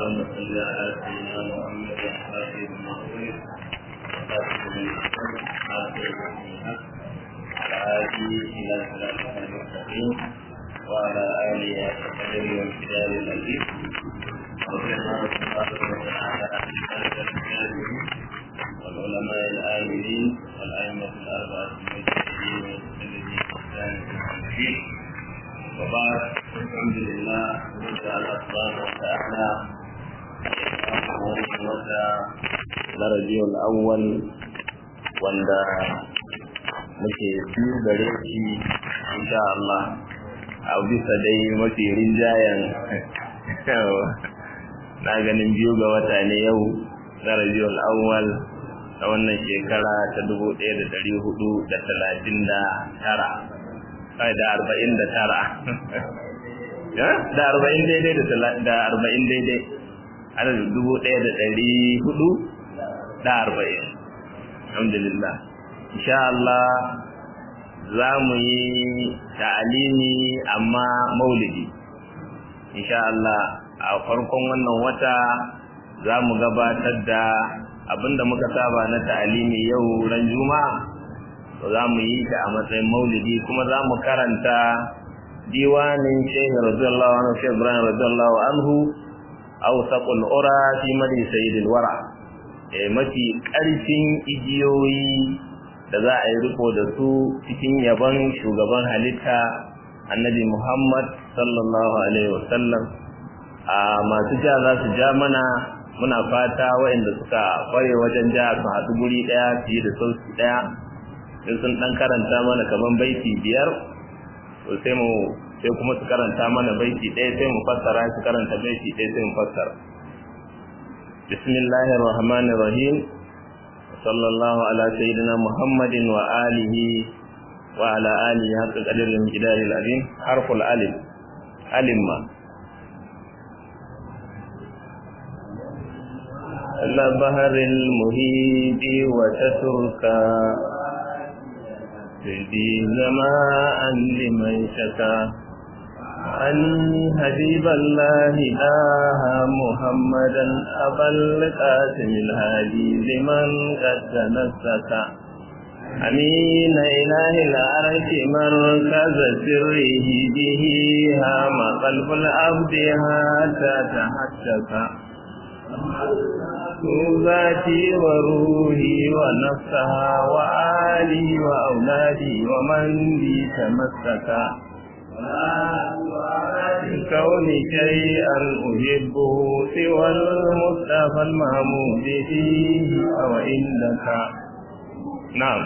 اللهم صل على سيدنا محمد وعلى المغفور وخاتم الاسلام حافظ الحق على هذه الى صراطك المستقيم وعلى اله وصحبه والكتاب العزيز رضي الله تبارك وتعالى عن سائر الكاذبين والعلماء العاملين والائمه الاربعه المجتهدين والمسلمين واحسان الدين وبعد الحمد لله نسأل الله سبحانه وتعالى wata na rajiyar awwal wanda muke biyu gare shi insha Allah a bisa dai mafi rinjayen na ganin biyu ga wata ne yau na rajiyar awwal na wannan shekara ta dubu ɗaya da ɗari hudu da talatin da tara da arba'in da tara da arba'in daidai da arba'in daidai ana da dubu ɗaya da ɗari hudu da arba'in alhamdulillah insha Allah za mu yi ta'alimi amma maulidi insha Allah a farkon wannan wata za mu gabatar da abinda muka saba na ta'alimi yau ran juma'a to za mu yi ta a matsayin maulidi kuma za mu karanta diwanin shehu radiyallahu anhu shehu ibrahim radiyallahu anhu awsaqul ura fi madi sayyidil wara eh mafi karfin igiyoyi da za a yi riko da su cikin yaban shugaban halitta annabi muhammad sallallahu alaihi wasallam a masu ja za su ja mana muna fata waɗanda suka kware wajen ja su haɗu guri ɗaya fiye da sauki ɗaya in sun dan karanta mana kaman baiti biyar to sai mu sai kuma su karanta mana baiti ɗaya sai mu fassara su karanta baiti ɗaya sai mu fassara bismillahir rahmanir rahim sallallahu ala sayyidina muhammadin wa alihi wa ala alihi haqqa qadril miqdaril azim harful alif alimma البحر المهيب وتتركا تهدي زماء لمن شكا أن حبيب الله آها محمدا أبا القاسم الهادي لمن قد تنسك أمين إله العرش مركز سره به هام قلب العبد هاتا تحشك ذاتي وروحي ونفسها وآلي وأولادي ومن بي تمسكا كون شيئا أحبه سوى المصطفى المحمود فيه أو عندك نعم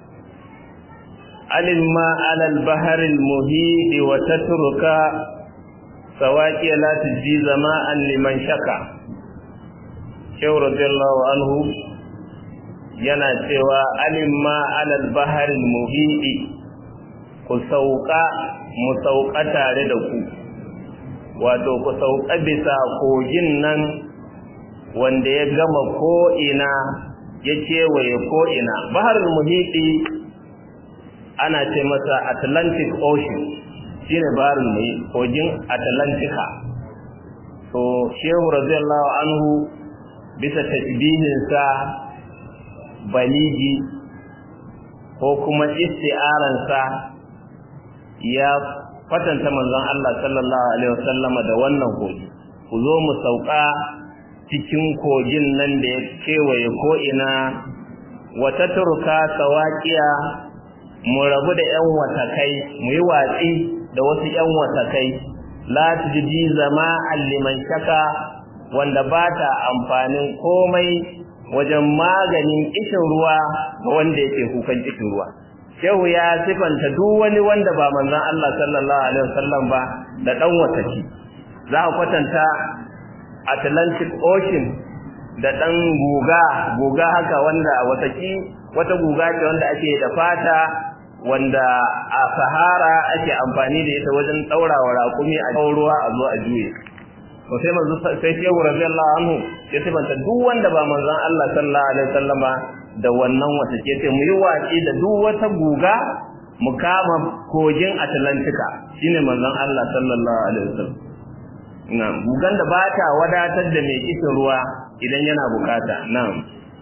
علم على البحر المهيد وتترك سواكي لا تجزي زماء لمن شكا shehu radiyallahu anhu yana cewa alimma alal baharil muhidi ku sauka mu sauka tare da ku wato ku sauka bisa kogin nan wanda ya gama ko'ina ya kewaye ko'ina baharil muhidi ana ce masa atlantic ocean shine baharil muhidi kogin atlantika to shehu radiyallahu anhu bisa tasbihinsa baligi ko kuma isti'aransa ya kwatanta manzon Allah sallallahu alaihi wasallama da wannan kogi ku zo mu sauka cikin kogin nan da ya kewaye ko ina wata turka sawaƙiya mu rabu da ƴan watakai mu yi watsi da wasu ƴan watakai la tujdi zama liman shaka wanda ba ta amfanin komai wajen maganin kishin ruwa ga wanda yake kukan kishin ruwa shehu ya sifanta duk wani wanda ba manzon Allah sallallahu alaihi wasallam ba da dan wataki za a kwatanta Atlantic Ocean da dan guga guga haka wanda wataki wata guga ce wanda ake da fata wanda a Sahara ake amfani da ita wajen daurawa raƙumi a ruwa a zo a juye to sai manzo sai shehu radiyallahu anhu ya sifanta duk wanda ba manzon Allah sallallahu alaihi wasallama da wannan wata ce sai mu yi watsi da duk wata guga mu kama kogin Atlantika shine manzon Allah sallallahu alaihi wasallam na'am gugan da ba ta wadatar da mai kishin ruwa idan yana bukata na'am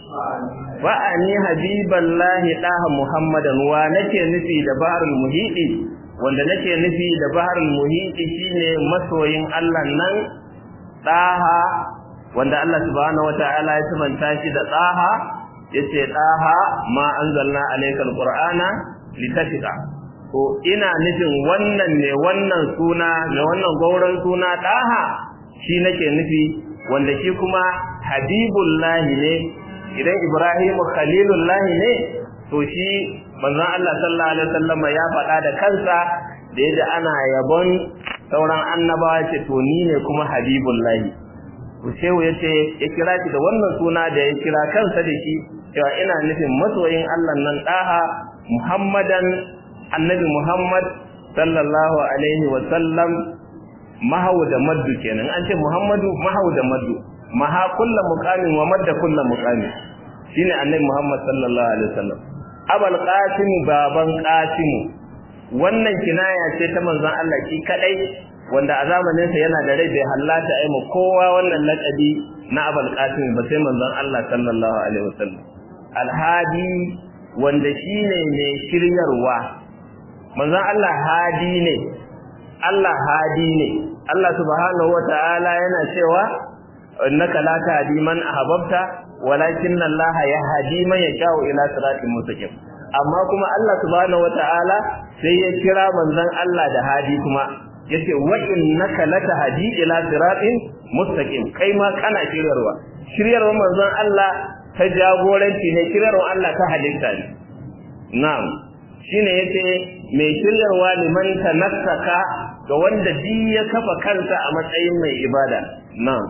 wa'ani habiballahi daha muhammadan wa nake nufi da baharul muhidi wanda nake nufi da baharul muhidi shine masoyin Allah nan daha wanda Allah subhanahu wataala ya tumanta shi da daha yace daha ma anzalna alaykal qur'ana litashqa ko ina nufin wannan ne wannan suna ne wannan gauran suna daha shi nake nufi wanda shi kuma habibullahi ne idan Ibrahimu khalilullahi ne to shi manzon Allah sallallahu alaihi wasallam ya faɗa da kansa da yadda ana yabon sauran annabawa ce to ni ne kuma habibullahi to shehu yace ya kira shi da wannan suna da ya kira kansa da shi cewa ina nufin masoyin Allah nan daha Muhammadan annabi Muhammad sallallahu alaihi wasallam mahau da maddu kenan an ce Muhammadu mahau da maddu maha kullu muqamin wa madda kullu muqamin shine annabi Muhammad sallallahu alaihi wasallam abul qasim baban qasim wannan kinaya ce ta manzon Allah shi kadai wanda a zamanin sa yana da rai bai hallata ai mu kowa wannan laqabi na abul qasim ba sai manzon Allah sallallahu alaihi wasallam alhadi wanda shine mai shiryarwa manzon Allah hadi ne Allah hadi ne Allah subhanahu wataala yana cewa innaka la tahdi man ahbabta walakinna Allah yahdi man yasha'u ila siratin mustaqim amma kuma Allah subhanahu wataala sai ya kira manzon Allah da hadi kuma yace wa innaka latahdi ila siratin mustaqim kai ma kana shiryarwa shiryarwa manzon Allah ta jagoranci ne shiryarwa Allah ta halitta ne na'am shine yace mai shiryarwa liman tanassaka ga wanda bi ya kafa kansa a matsayin mai ibada na'am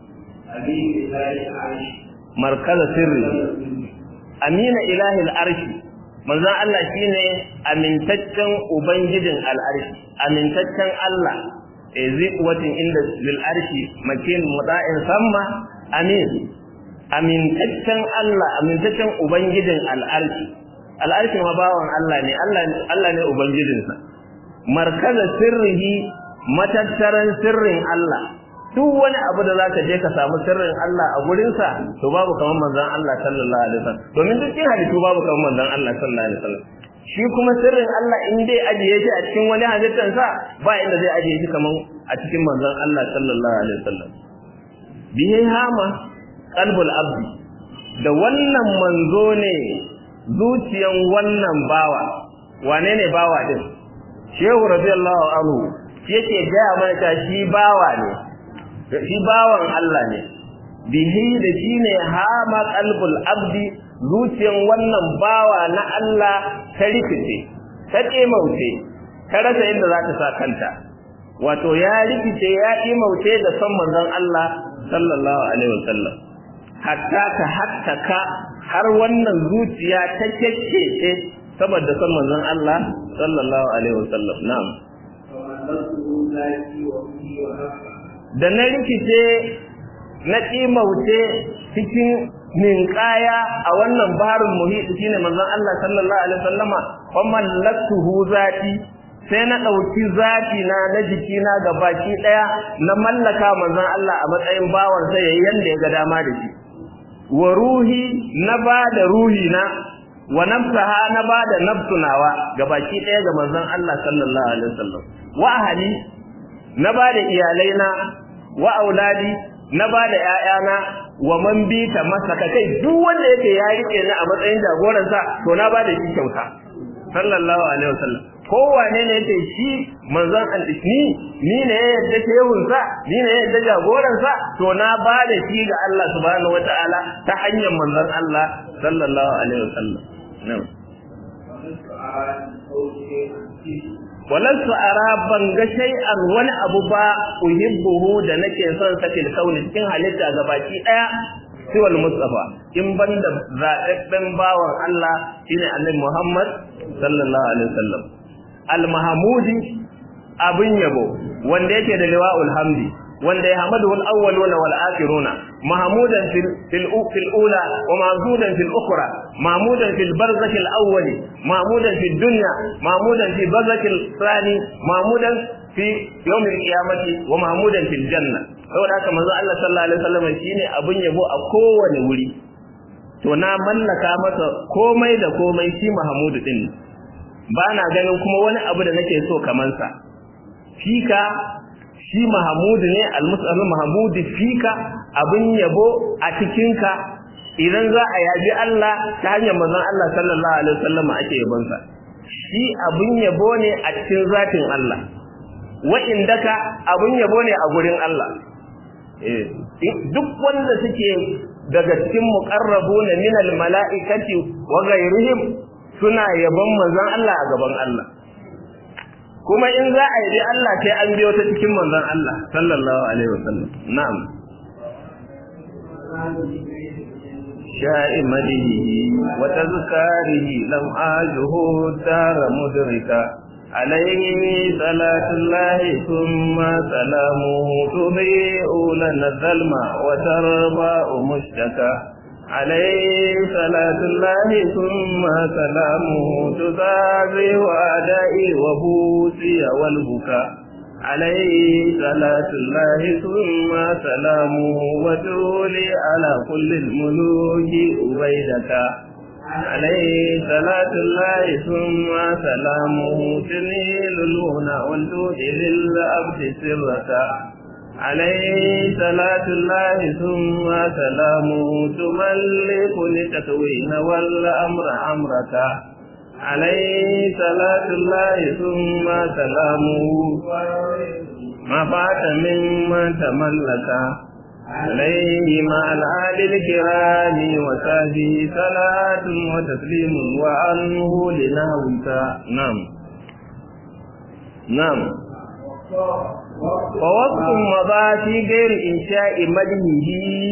markaza sirri amina ilahi al'arshi manzon Allah shine amintaccen ubangijin al'arshi amintaccen Allah ziqwatin inda bil arshi makin muda'in samma amin amintaccen Allah amintaccen ubangijin al'arshi al'arshi ma bawan Allah ne Allah ne ubangijinsa markaza sirrihi matattaran sirrin Allah duk wani abu da zaka je ka samu sirrin Allah a gurin sa to babu kaman manzon Allah sallallahu alaihi wasallam domin duk cikin halittu babu kaman manzon Allah sallallahu alaihi wasallam shi kuma sirrin Allah in dai ajiye shi a cikin wani halittar sa ba inda zai ajiye shi kaman a cikin manzon Allah sallallahu alaihi wasallam bihi hama qalbul abdi da wannan manzo ne zuciyan wannan bawa wane ne bawa din shehu radiyallahu anhu yake gaya mana shi bawa ne shi bawan Allah ne bihi da shi ne hama qalbul abdi zuciyan wannan bawa na Allah ta rikice ta kemauce ta rasa inda za ta sa kanta wato ya rikice ya kemauce da son manzon Allah sallallahu alaihi wasallam hatta ta hattaka har wannan zuciya ta kekkece saboda son manzon Allah sallallahu alaihi wasallam na'am da na rikice na ƙimauce cikin ninkaya a wannan barin muhiti shine manzon Allah sallallahu alaihi wasallama wa mallaktuhu zati sai na ɗauki zati na na jikina ga baki ɗaya na mallaka manzon Allah a matsayin bawar sa yayin yanda ya ga dama da shi wa ruhi na ba da ruhi na wa nafsaha na ba da nafsunawa ga baki ɗaya ga manzon Allah sallallahu alaihi wasallam wa ahli na ba da iyalaina wa auladi na ba da ƴaƴana wa man bi ta masaka kai duk wanda yake ya rike ni a matsayin jagoransa to na ba da shi kyauta sallallahu alaihi wasallam kowane ne yake shi manzon al-isni ni ne ya yadda shehun sa ni ne ya yadda jagoran sa to na ba da shi ga Allah subhanahu wataala ta hanyar manzon Allah sallallahu alaihi wasallam na'am walansu ara ban ga shay'an wani abu ba uhibbuhu da nake son sa fil kauni cikin halitta gabaki daya siwal mustafa in banda zaɓaɓɓen bawan Allah shine annabi Muhammad sallallahu alaihi wasallam al mahmudi abin yabo wanda yake da liwa'ul hamdi wanda ya hamadu wal awwaluna wal akhiruna mahmudan fil fil fil ula wa mahmudan fil ukhra mahmudan fil barzakh al awwali mahmudan fil dunya mahmudan fi barzakh al thani mahmudan fi yawmil qiyamati wa mahmudan fil janna saboda haka manzo Allah sallallahu alaihi wasallam shine abun yabo a kowane wuri to na mallaka masa komai da komai shi mahmudu din ba na ganin kuma wani abu da nake so kaman sa fika shi mahmudu ne al-mus'al mahmudu fika abun yabo a cikin ka idan za a yabi Allah ta hanyar manzon Allah sallallahu alaihi wasallam ake yabon sa shi abun yabo ne a cikin zatin Allah wa'indaka abun yabo ne a gurin Allah duk wanda suke daga cikin muqarrabuna min almalaikati wa ghayrihim suna yabon manzon Allah a gaban Allah kuma in za a yi Allah sai an biyo ta cikin manzon Allah sallallahu alaihi wasallam na'am شائمته وتذكاره لم آجه الدار مدركا عليه صلاة الله ثم سلامه تضيء لنا الظلم وترضى مشتكى عليه صلاة الله ثم سلامه تزازي وأدائي وبوسي والبكاء عليه صلاة الله ثم سلامه وتولي على كل الملوك أبيدك عليه صلاة الله ثم سلامه تنيل الهنا والجود للأبد سرك عليه صلاة الله ثم سلامه تملك لتكوين والأمر أمرك عليه صلاة الله ثم سلامه ما فات ممن تملك عليه مع الآل الكرام وسهده صلاة وتسليم وعنه لنهوك نعم نعم فوصف مضى في غير إنشاء مدهه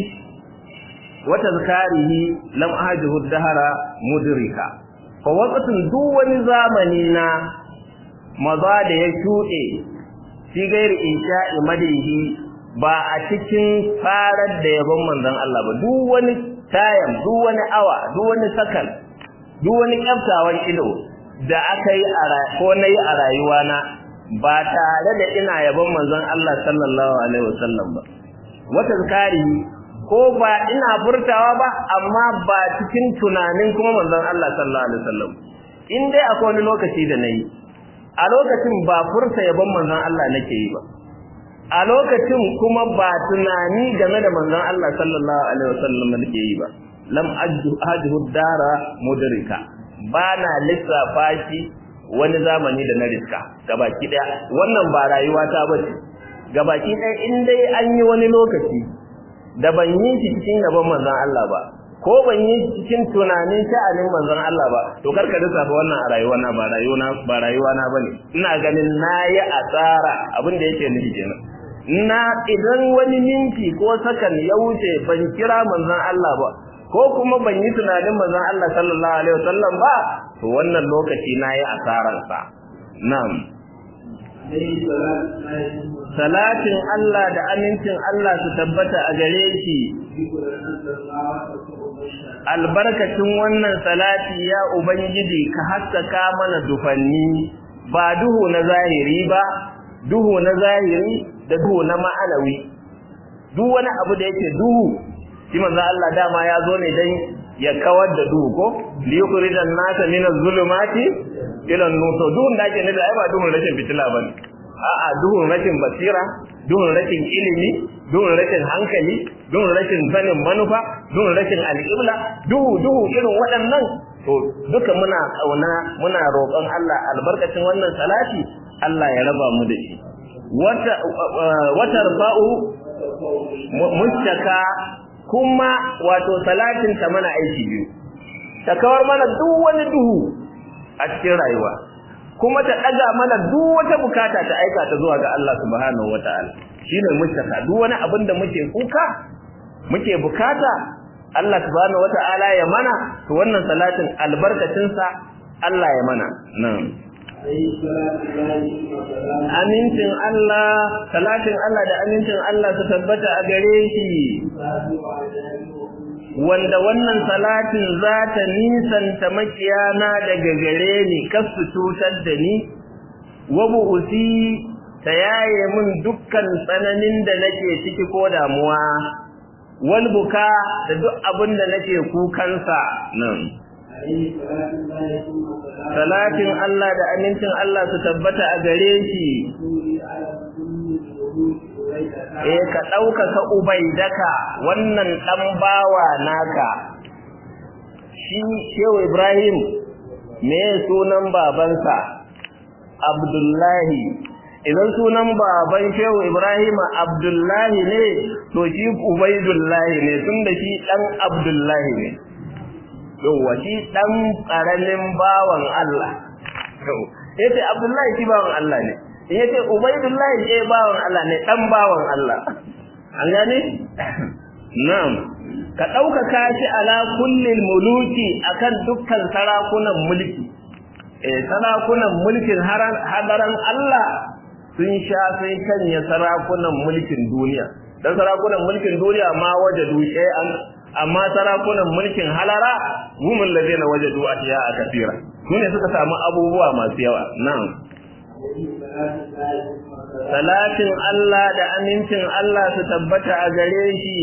وتذكاره لم أهجه الدهر مدركا fawakatun duk wani zamani na maza da ya shuɗe fi gairi insha'i madihi ba a cikin farar da yabon manzon Allah ba duk wani tayam duk wani awa duk wani sakan duk wani kyaftawan ido da aka yi ko na yi a rayuwana ba tare da ina yabon manzon Allah sallallahu alaihi wasallam ba wata zakari ko ba ina furtawa ba amma ba cikin tunanin kuma manzon Allah sallallahu alaihi wasallam in dai akwai wani lokaci da nayi a lokacin ba furta yabon manzon Allah nake yi ba a lokacin kuma ba tunani game da manzon Allah sallallahu alaihi wasallam nake yi ba lam ajhu dara mudrika bana lissafa shi wani zamani da na riska gabaki daya wannan ba rayuwa ta bace gabaki daya in dai an yi wani lokaci da ban yi shi cikin gaban manzon Allah ba ko ban yi cikin tunanin sha'anin manzon Allah ba to karka lissafa wannan a rayuwa na ba rayuwa na ba rayuwa na bane ina ganin nayi asara abin da yake nufi kenan na idan wani minti ko sakan ya wuce ban kira manzon Allah ba ko kuma ban yi tunanin manzon Allah sallallahu alaihi wasallam ba to wannan lokaci nayi asaran sa na'am salatin Allah da amincin Allah su tabbata a gare shi albarkacin wannan salati ya ubangiji ka haskaka mana dufanni ba duhu na zahiri ba duhu na zahiri da duhu na ma'anawi duk wani abu da yake duhu shi manzo Allah dama ya zo ne dan ya kawar da duhu ko li yukhrijan nasa min az-zulumati ila an-nur to duhun da ake nufi ai ba duhun rashin fitila bane a'a duhun rashin basira duhun rashin ilimi duhun rashin hankali duhun rashin sanin manufa duhun rashin alƙibla duhu duhu irin waɗannan to duka muna kauna muna roƙon Allah albarkacin wannan salati Allah ya raba mu da shi wata wata rfa'u mustaka kuma wato salatin ta mana aiki biyu ta kawar mana duk wani duhu a cikin rayuwa kuma ta daga mana duk wata bukata ta aika ta zuwa ga Allah subhanahu wataala shine mustaka duk wani abin da muke kuka muke bukata Allah subhanahu wataala ya mana to wannan salatin albarkacin sa Allah ya mana nan amincin Allah salatin Allah da amincin Allah su tabbata a gare shi wanda wannan salatin za ta nisanta makiyana daga gare ni kar su cutar da ni wa bu'usi ta yaye mun dukkan tsananin da nake ciki ko damuwa wal buka da duk abin da nake kukansa nan salatin Allah da amincin Allah su tabbata a gare shi eh ka ɗaukaka ubaidaka wannan ɗan bawa naka shi shehu ibrahim me sunan babansa abdullahi idan sunan baban shehu ibrahim abdullahi ne to shi ubaidullahi ne tun da shi ɗan abdullahi ne yauwa shi ɗan ƙaramin bawan allah yace abdullahi shi bawan allah ne in yace ubaidullahi eh bawan Allah ne dan bawan Allah an gane na'am ka ɗaukaka shi ala kullil muluki akan dukkan sarakunan mulki eh sarakunan mulkin hadaran Allah sun sha sun kanya sarakunan mulkin duniya dan sarakunan mulkin duniya ma wajadu shay'an amma sarakunan mulkin halara humul ladina wajadu atiya kathira sune suka samu abubuwa masu yawa na'am Salatin Allah da amincin Allah su tabbata a gare shi,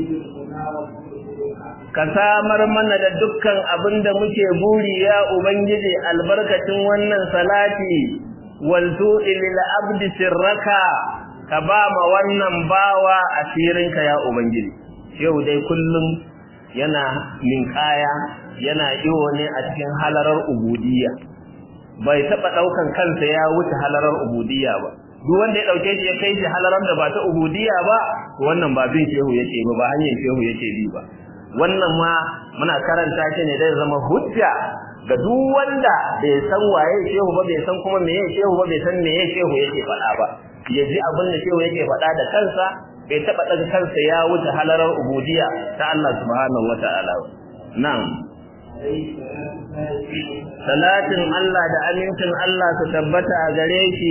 ka samar mana da dukkan abin da muke buri ya Ubangiji albarkacin wannan salati, waltu ilil abdi sirraka, ka ba ma wannan bawa asirinka ya Ubangiji. Yau dai kullum yana ninkaya, yana iyo ne a cikin halarar ubudiyya. bai taba daukan kansa ya wuce halarar ubudiyya ba duk wanda ya dauke shi ya kai shi halarar da ba ta ubudiyya ba wannan ba bin shehu yake ba ba hanyar shehu yake bi ba wannan ma muna karanta shi ne dai zama hujja ga duk wanda bai san waye shehu ba bai san kuma meye shehu ba bai san meye shehu yake faɗa ba ya ji abin da shehu yake faɗa da kansa bai taba daga kansa ya wuce halarar ubudiyya ta Allah subhanahu wataala na'am salatin Allah da amincin Allah su tabbata a gare shi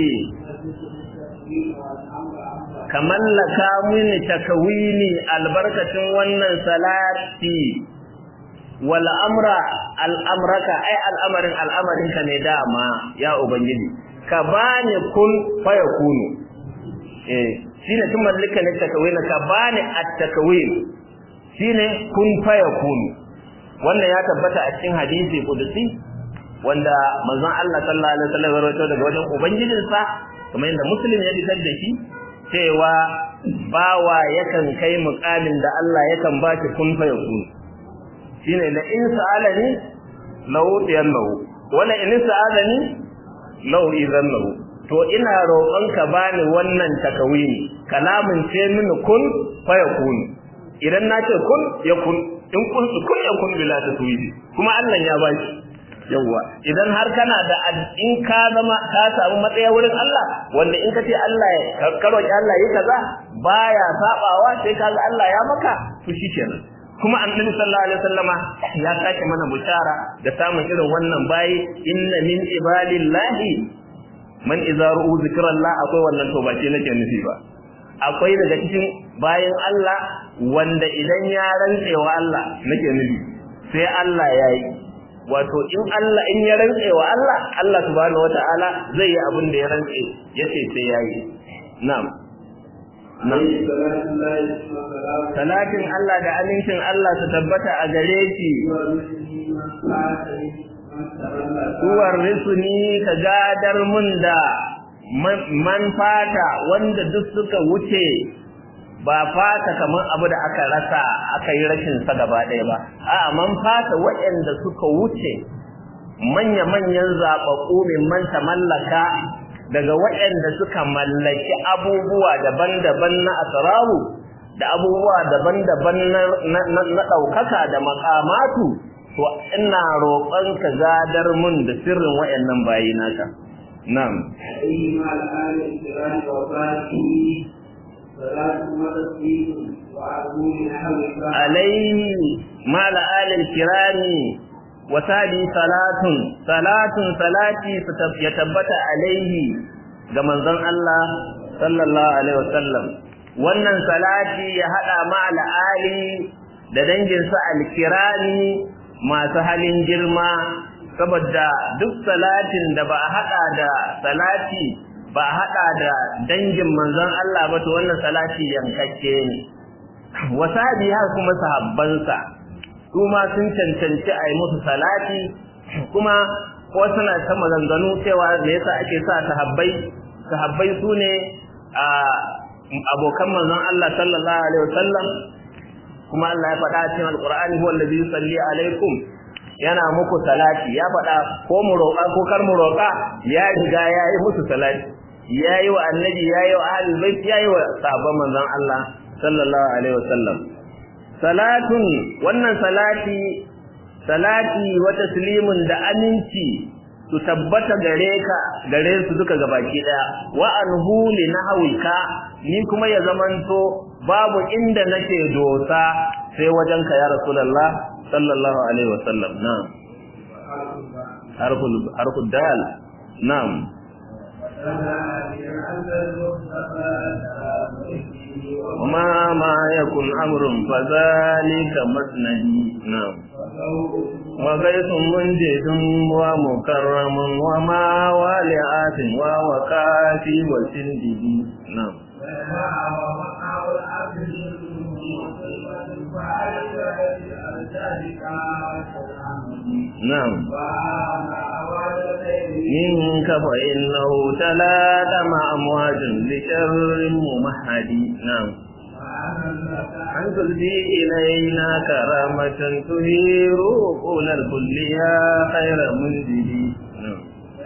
ka mallaka mini takawini albarkacin wannan salati wal amra al'amraka ai al'amarin al'amarin ka ne dama ya ubangiji ka bani kun faya kunu eh shine tun mallaka ne takawini ka bani at-takawin shine kun faya kunu wannan ya tabbata a cikin hadisi kudusi wanda manzon Allah sallallahu alaihi wasallam ya rawaito daga wajen ubangijinsa kamar yadda muslim ya fitar da shi cewa bawa yakan kai mukamin da Allah yakan ba shi kun fa yakun shine la in sa'alani law yannahu wala in sa'alani law idannahu to ina roƙon ka bani wannan takawini kalamin ce mini kun fa yakun idan na ce kun yakun in kun su kun yakun bila taswidi kuma Allah ya ba shi yawwa idan har kana da in ka zama ka samu matsaya wurin Allah wanda in ka ce Allah ya karo ki Allah yi kaza baya sabawa sai kaga Allah ya maka to shikenan kuma annabi sallallahu alaihi wasallama ya sake mana bushara da samun irin wannan bayi inna min ibadillahi man idza ru'u zikrallah akwai wannan to ba ce nake nufi ba akwai daga cikin bayan Allah wanda idan ya rantse wa Allah nake nufi sai Allah ya yi wato in Allah in ya rantse wa Allah Allah subhanahu wataala zai yi abin da ya rantse yace sai yayi na'am na'am salatin Allah da amincin Allah su tabbata a gare shi Uwar risuni ka gadar mun da man fata wanda duk suka wuce ba fata kamar abu da aka rasa aka yi rashin sa gaba ɗaya ba a'a man fata waɗanda suka wuce manya-manyan zaɓaɓɓu min man mallaka daga waɗanda suka mallaki abubuwa daban-daban na asararu da abubuwa daban-daban na ɗaukaka da makamatu to ina roƙon ka gadar mun da sirrin waɗannan bayi naka na'am عليه مع الآل الكرام وسادي صلاة صلاة صلاتي يتبت عليه ga manzon Allah sallallahu alaihi wasallam wannan salati ya hada ma al'ali da danginsa alkirani masu halin girma saboda duk salatin da ba a hada da salati ba hada da dangin manzon Allah ba to wannan salati yankakke ne wasabi har kuma sahabbansa su ma sun cancanci a yi musu salati kuma ko suna ta maganganu cewa me yasa ake sa sahabbai sahabbai su ne a abokan manzon Allah sallallahu alaihi wasallam kuma Allah ya faɗa cikin alqur'ani huwa allazi yusalli alaikum yana muku salati ya faɗa ko mu roƙa ko kar mu roƙa ya riga ya yi musu salati ya yi wa annabi ya yi wa ahlul bait ya yi wa sahabban manzon Allah sallallahu alaihi wasallam salatun wannan salati salati wa taslimun da aminci su tabbata gare ka gare su duka gabaki daya wa anhu li nahwika ni kuma ya zamanto babu inda nake dosa sai wajenka ya rasulullah sallallahu alaihi wasallam na'am harful harful dal na'am وما ما يكن أمر فذلك مسندي نعم وغيث منجد ومكرم وما والعات ووكافي وسندي نعم نعم منك فإنه تلاتم أمواج لشر ممهد نعم أن تلدي إلينا كرامة تهير قول الكل يا خير منزلي نعم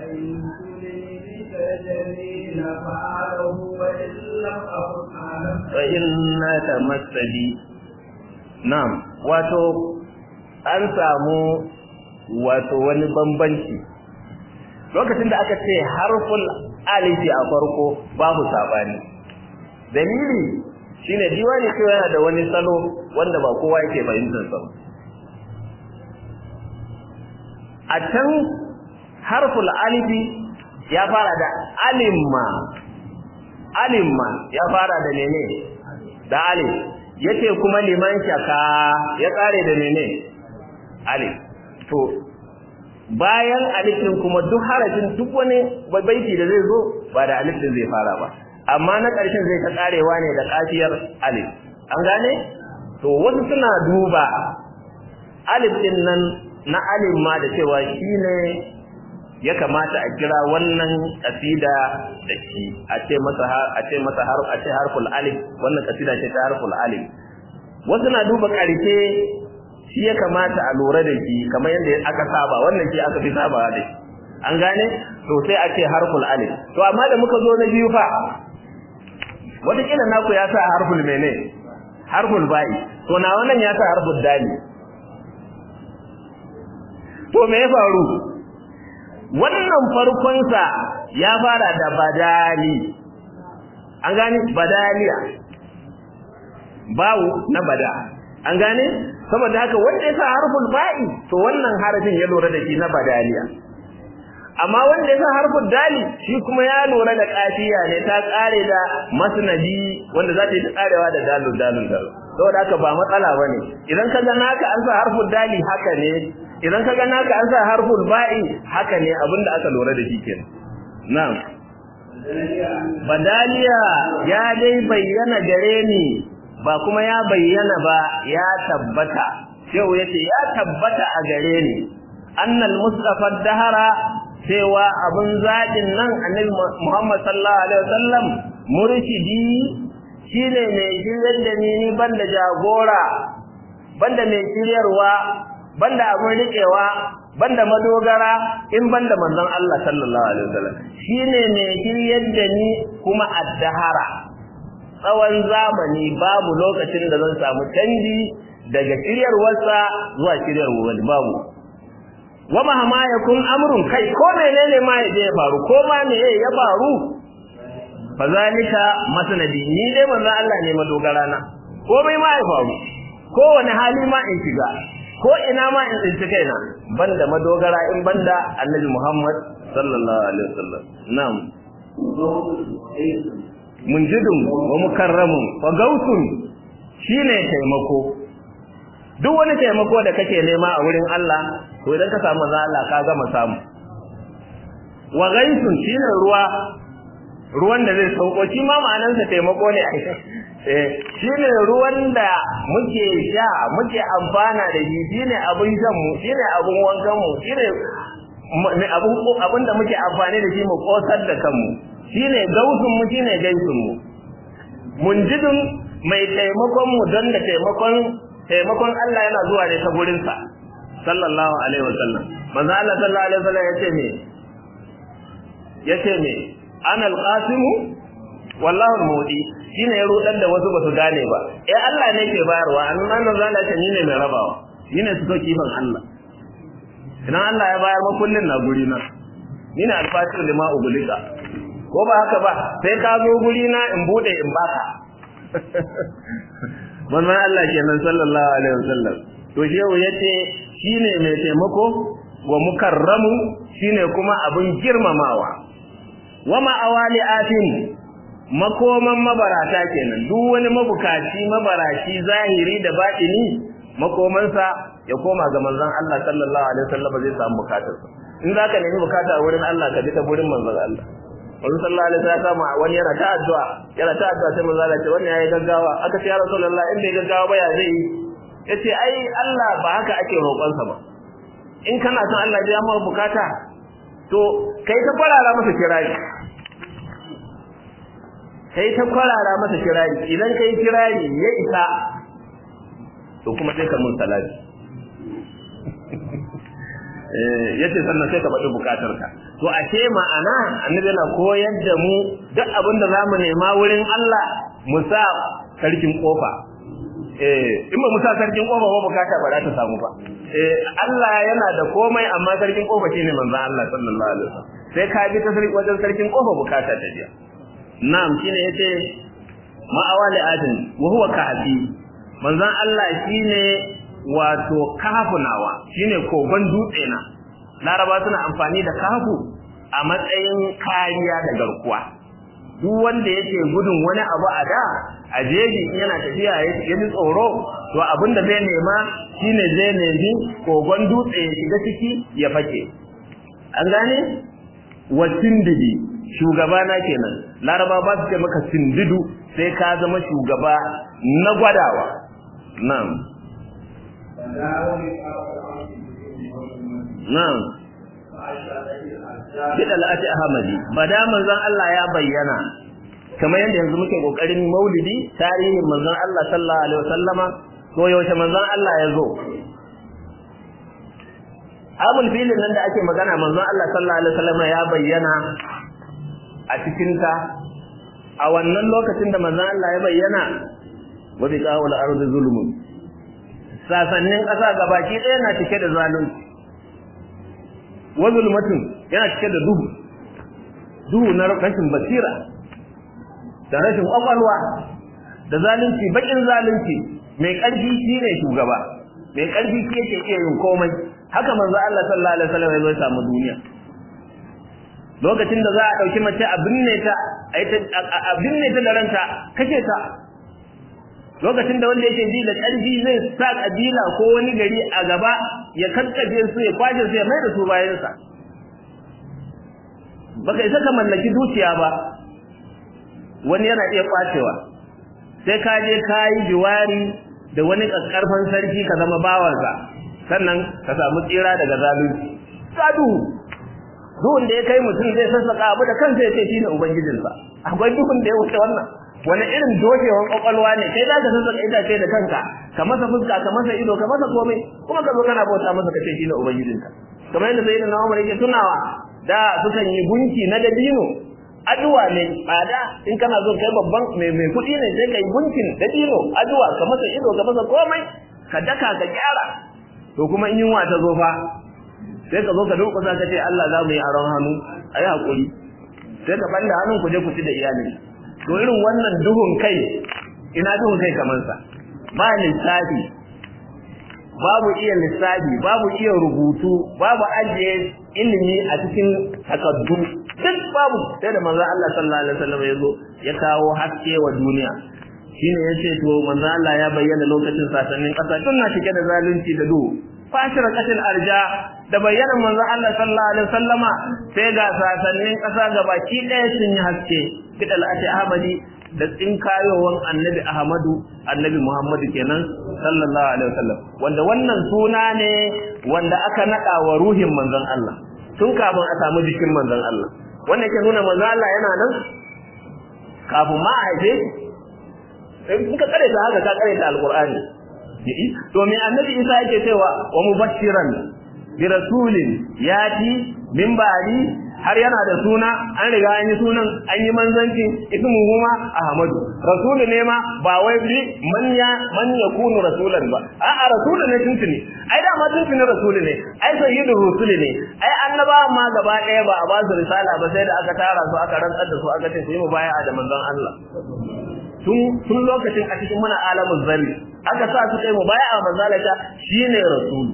فإنك مسدي نعم واتو an samu wato wani bambanci lokacin da aka ce harful alifi a farko babu sabani dalili shine diwani ko yana da wani salo wanda ba kowa yake fahimtar sa a can harful alifi ya fara da alimma alimma ya fara da mene da alif yace kuma liman shaka ya kare da mene alif to bayan alif din kuma duk harafin duk wani baiti da zai zo ba da alif din zai fara ba amma na ƙarshen zai ta karewa ne da kafiyar alif an gane to wasu suna duba alif din nan na alif ma da cewa shine ya kamata a kira wannan kasida da shi a ce masa a ce masa har a ce harful alif wannan kasida ce ta harful alif wasu na duba ƙarshe shi ya kamata a lura da shi kamar yadda aka saba wannan shi aka fi saba da shi an gane to sai a ce harful alif to amma da muka zo na biyu fa wataƙila naku ya sa harful mene harful ba'i to na wannan ya sa harful dali to me ya faru wannan farkonsa ya fara da badali an gane badaliya bawu na bada an gane saboda haka wanda ya sa harful ba'i to wannan harafin ya lura da shi na badaliya amma wanda ya sa harful dali shi kuma ya lura da kafiya ne ta kare da masnadi wanda za ta yi karewa da dalil dalil dalil saboda haka ba matsala bane idan ka ga naka an sa harful dali haka ne idan ka ga naka an sa harful ba'i haka ne abinda aka lura da shi kenan na'am badaliya ya dai bayyana gare ni ba kuma ya bayyana ba ya tabbata yau yace ya tabbata a gare ni annal mustafa dahara cewa abun zaɗin nan annabi Muhammad sallallahu alaihi wasallam murshidi shine mai shiryar da ni ni banda jagora banda mai shiryarwa banda abun riƙewa banda madogara in banda manzon Allah sallallahu alaihi wasallam shine mai shiryar da ni kuma addahara tsawon zamani babu lokacin da zan samu canji daga shiryarwarsa zuwa shiryarwar wani babu wa mahama yakun amrun kai ko menene ma ya je ya faru ko ma me ya faru fa zalika masnadi ni dai manzon Allah ne madogara na komai ma ya faru ko wani hali ma in shiga ko ina ma in tsinci kaina banda madogara in banda annabi Muhammad sallallahu alaihi wasallam na'am munjidun wa mukarramun wa gautun shine taimako duk wani taimako da kake nema a wurin Allah to idan ka samu manzo Allah ka gama samu wa gaisun shine ruwa ruwan da zai sauko shi ma ma'anarsa taimako ne eh shine ruwan da muke sha muke amfana da shi shine abin shan mu shine abin wankan mu shine abin abin da muke amfani da shi mu kosar da kanmu shine gausun mu shine gaisun mu munjidun mai taimakon mu don da taimakon taimakon Allah yana zuwa ne ta gurin sa sallallahu alaihi wasallam manzo Allah sallallahu alaihi wasallam yace me yace me ana alqasimu wallahu almudi shine ya rudar da wasu basu gane ba eh Allah ne ke bayarwa annan nan zalla ce ni ne mai rabawa ni ne suka kifan Allah idan Allah ya bayar ma kullun na guri na ni ne alfatir lima ubulika ko ba haka ba sai ka zo guri na in bude in baka wannan Allah kenan sallallahu alaihi wasallam to shehu yace shine mai taimako wa mukarramu shine kuma abin girmamawa wa ma'awali atin makoman mabarata kenan duk wani mabukaci mabaraci zahiri da batini makomansa ya koma ga manzon Allah sallallahu alaihi wasallam zai samu bukatarsa in zaka nemi bukata a wurin Allah ka bi ta gurin manzon Allah Wani sallallahu alaihi wasallam wani yana ta addu'a yana ta addu'a sai manzo Allah ce wannan yayi gaggawa aka ce ya Rasulullah in bai gaggawa ba ya zai yi yace ai Allah ba haka ake roƙon sa ba in kana son Allah ya maka bukata to kai ta kwarara masa kirari kai ta kwarara masa kirari idan kai kirari ya isa to kuma sai ka mun salati yace sannan sai ka faɗi bukatarka to ashe ma'ana annabi yana koyar da mu duk abin da zamu nema wurin Allah mu sa sarkin kofa eh in ba mu sa sarkin kofa ba bukata ba za ta samu ba eh Allah yana da komai amma sarkin kofa shine manzo Allah sallallahu alaihi wasallam sai ka bi ta sarkin wajen sarkin kofa bukata ta biya na'am shine yace ma'awali adin wa huwa kahfi manzon Allah shine wato kafunawa shine kogon dutse na laraba suna amfani da kafu a matsayin kariya da garkuwa duk wanda yake gudun wani abu a da a jeji yana tafiya ya ji tsoro to abin da zai nema shine zai nemi kogon dutse ya shiga ciki ya fake an gane wa sindidi shugaba na kenan laraba ba su ce maka sindidu sai ka zama shugaba na gwadawa na'am Na'am. Bida al'ati Ahmadi, bada manzon Allah ya bayyana kamar yadda yanzu muke kokarin Maulidi, tarihin manzon Allah sallallahu alaihi wasallama ko yaushe manzon Allah ya zo. Abul filin nan da ake magana manzon Allah sallallahu alaihi wasallama ya bayyana a cikin ta a wannan lokacin da manzon Allah ya bayyana wa bi qawla ardi zulmun sasannin ƙasa gabaki ɗaya na cike da zalunci wa zulmatun yana cike da duhu duhu na rashin basira da rashin kwakwalwa da zalunci bakin zalunci mai ƙarfi shi ne shugaba mai ƙarfi shi yake iya yin komai haka manzo Allah sallallahu alaihi wasallam ya samu duniya lokacin da za a ɗauki mace a binne ta a binne ta da ranta kashe ta lokacin da wanda yake ji da ƙarfi zai sa kabila ko wani gari a gaba ya kakkaje su ya kwaje su ya mai da su bayansa baka isa ka mallaki dukiya ba wani yana iya kwacewa sai ka je ka yi jiwari da wani ƙarfan sarki ka zama bawansa sannan ka samu tsira daga zalunci sadu duhun da ya kai mutum zai sassaka abu da kansa ya ce shine ubangijinsa akwai duhun da ya wuce wannan wani irin dokewan kwakwalwa ne kai za ka sassaka itace da kanka ka masa fuska ka masa ido ka masa komai kuma ka zo kana bauta masa kace shine ubangijinka kamar yadda sayyidina Umar yake tunawa da sukan yi gunki na dabino aduwa ne tsada in kana zo kai babban mai mai kuɗi ne sai kai gunkin dabino aduwa ka masa ido ka masa komai ka daka ka gyara to kuma in yunwa ta zo fa sai ka zo ka durƙusa ka ce Allah za mu yi aron hannu ayi hakuri sai ka banda hannun ku je ku ci da iyalin to irin wannan duhun kai ina duhun kai kamar sa ba lissafi babu iya lissafi babu iya rubutu babu ajiye ilimi a cikin takaddu duk babu sai da manzo Allah sallallahu alaihi wasallam ya zo ya kawo haske wa duniya shine yace to manzo Allah ya bayyana lokacin sasannin kasa tun na cike da zalunci da duhu fashira katil arja da bayyana manzon Allah sallallahu alaihi wasallama sai ga sasannin kasa gabaki ɗaya sun yi haske kidal ati ahmadi da tsinkayowan annabi ahmadu annabi muhammadu kenan sallallahu alaihi wasallam wanda wannan suna ne wanda aka nada wa ruhin manzon Allah tun kafin a samu jikin manzon Allah wannan ke nuna manzon Allah yana nan kafin ma a haife in ka kare ta haka ka kare ta alqur'ani to me annabi Isa yake cewa wa mubashiran bi rasulin yati min ba'di har yana da suna an riga an yi sunan an yi manzanci ismu kuma ahmadu rasulu ne ma ba wai bi man ya man yakunu rasulan ba a'a rasulu ne tuntuni ai da ma tuntuni rasulu ne ai sayyidu rusuli ne ai annaba ma gaba daya ba a ba su risala ba sai da aka tara su aka rantsar da su aka ce su yi mubaya'a da manzon Allah tun lokacin a cikin muna alamun zarri aka sa su kai mubaya'a manzon Allah shine rasulu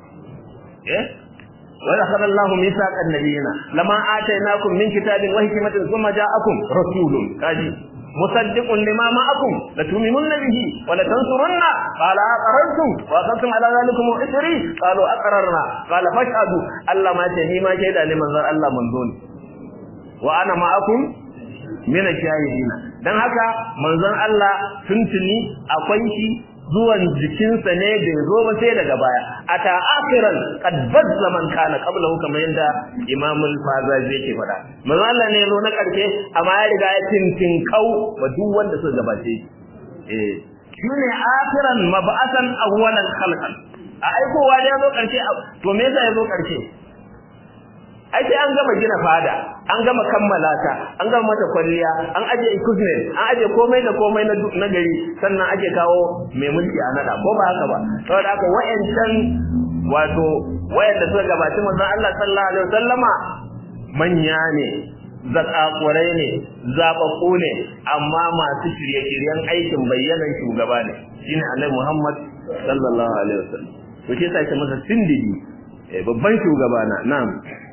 eh ولقد الله ميثاق النبيين لما آتيناكم من كتاب وحكمة ثم جاءكم رسول كاجي مصدق لما معكم لتؤمنن به ولتنصرن قال أقررتم وأخذتم على ذلكم إثري قالوا أقررنا قال فاشهدوا الله ما تهي ما شهد لمن ذا الله من دون وأنا معكم من الشاهدين dan haka manzon Allah tuntuni akwai shi zuwan jikinsa ne bai zo ba sai daga baya ata akhiran qad bazza man kana qablahu kamar yanda Imam al-Fazazi yake faɗa manzo Allah ne zo na karshe amma ya riga ya tintin kau wa duk wanda suka gabace eh shine akhiran mab'asan awwalan khalqan a aikowa da ya zo karshe to me yasa ya zo karshe ai sai an gama gina fada an gama kammala ta an gama mata kwalliya an aje equipment an aje komai da komai na na gari sannan ake kawo mai mulki a nada ko ba haka ba saboda haka wayancan wato wayanda suka gabaci manzon Allah sallallahu alaihi wasallama manya ne zakakurai ne zababbu ne amma masu shirye-shiryen aikin bayyanan shugaba ne shine Annabi Muhammad sallallahu alaihi wasallam to shi sai ta masa sindidi babban shugaba na na'am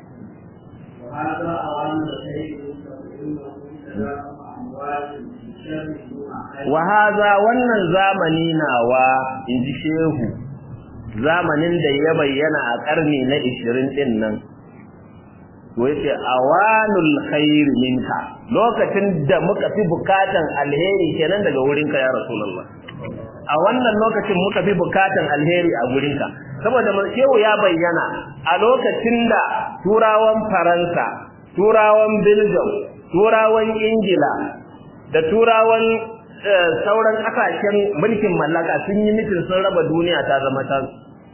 وهذا أوان الخير wa haza wannan zamani nawa inji shehu zamanin da ya bayyana a karni na 20 din nan to yace awanul khair minka lokacin da muka fi bukatan alheri kenan daga wurinka ya rasulullah a wannan lokacin muka fi bukatan alheri a gurinka saboda shehu ya bayyana a lokacin da turawan faransa turawan belgium turawan ingila da turawan sauran kasashen mulkin mallaka sun yi mitin sun raba duniya ta zama ta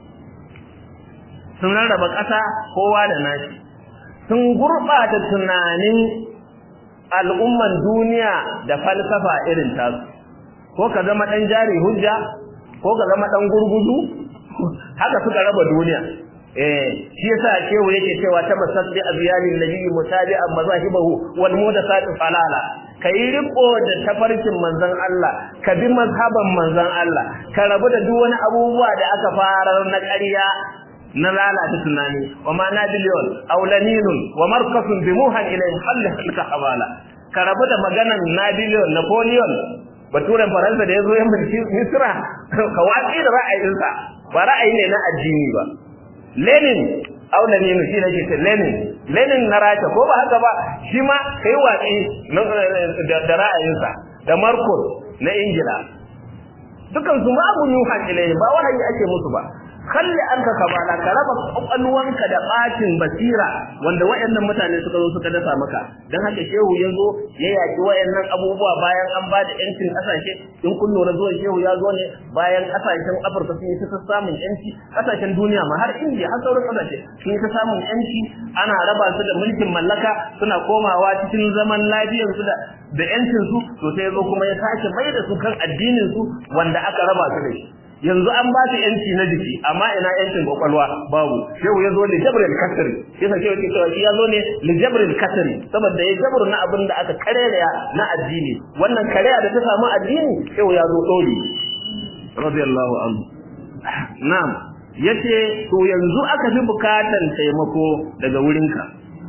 sun rarraba ƙasa kowa da nashi sun gurɓata tunanin al'umman duniya da falsafa irin tasu ko ka zama ɗan jari hujja ko ka zama ɗan gurguzu haka suka raba duniya eh shi yasa shehu yake cewa ta masabbi abyalin nabiyyi mutabi'an mazahibahu wal mudathatu falala kai riko da tafarkin manzon Allah ka bi mazhaban manzon Allah ka rabu da duk wani abubuwa da aka farar na ƙarya na lalata tunani wa ma nabiliyon aw laninun wa markasun bi muhan ilayhi halli halka habala ka rabu da maganan nabiliyon napoleon baturen faransa da ya zo yan mulki misra ka watsi da ra'ayinsa ba ra'ayi ne na addini ba lenin aw laninu shi ne ke lenin lenin na rasha ko ba haka ba shi ma kai watsi da ra'ayinsa da marcus na ingila dukan su ma abu yuhan ilayhi ba wahayi ake musu ba kalli an ka kabala ka raba kwakwalwanka da bacin basira wanda wayannan mutane suka zo suka dasa maka dan haka shehu ya zo ya yaki wayannan abubuwa bayan an ba da yancin kasashe in kun lura zuwa shehu ya zo ne bayan kasashen afirka sun yi ta samun yanci kasashen duniya ma har indiya har sauran kasashe sun yi ta samun yanci ana raba su da mulkin mallaka suna komawa cikin zaman lafiyar su da da yancin su to sai ya zo kuma ya sake mai da su kan addinin su wanda aka raba su da shi yanzu an ba su yanci na jiki amma ina yancin kwakwalwa babu shehu ya zo li jabril kasri yasa shehu ke cewa shi ya zo ne li jabril kasri saboda ya jabru na abin da aka kareya na addini wannan kareya da ta samu addini shehu ya zo dori radiyallahu anhu na'am yace to yanzu aka fi bukatan taimako daga wurinka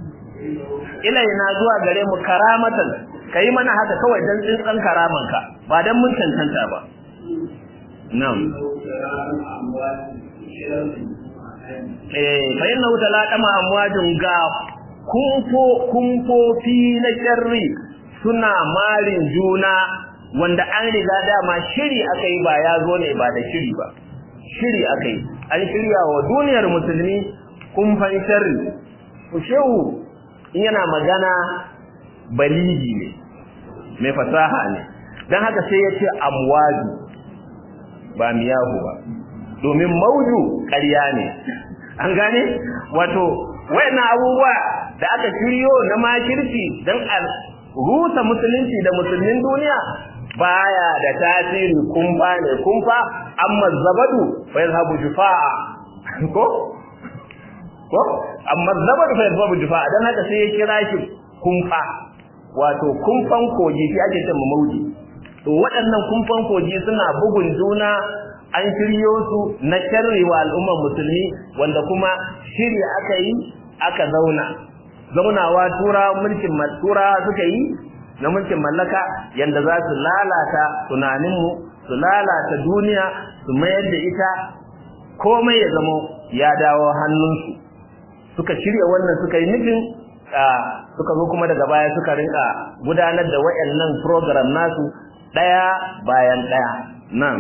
ilaina zuwa gare mu karamatan kai mana haka kawai dan tsintsan karamanka ba dan mun cancanta ba na'am eh fa inna talaqama amwajun ga kumfo kumfofi na sharri suna marin juna wanda an riga dama shiri akai ba ya zo ne ba da shiri ba shiri akai an shirya wa duniyar musulmi kumfan sharri shehu in yana magana baligi ne mai fasaha ne don haka sai ya ce amwaju ba miyahu ba domin mauju ƙarya ne an gane wato wayannan abubuwa da aka shiryo na makirci don a rusa musulunci da musulmin duniya baya da tasiri kumfa ne kumfa amma zabadu fa yazhabu jufa'a ko ko amma zabadu fa yazhabu jufa'a dan haka sai ya kira shi kumfa wato kumfan koji shi ake cewa mauji to waɗannan kumfan koji suna bugun juna an shiryo su na sharri wa al'ummar musulmi wanda kuma shiri aka yi aka zauna zaunawa tura mulkin tura suka yi na mulkin mallaka yanda za su lalata tunaninmu su lalata duniya su mayar da ita komai ya zama ya dawo hannunsu suka shirya wannan suka yi nufin suka zo kuma daga baya suka rinka gudanar da wayannan program nasu daya bayan daya nan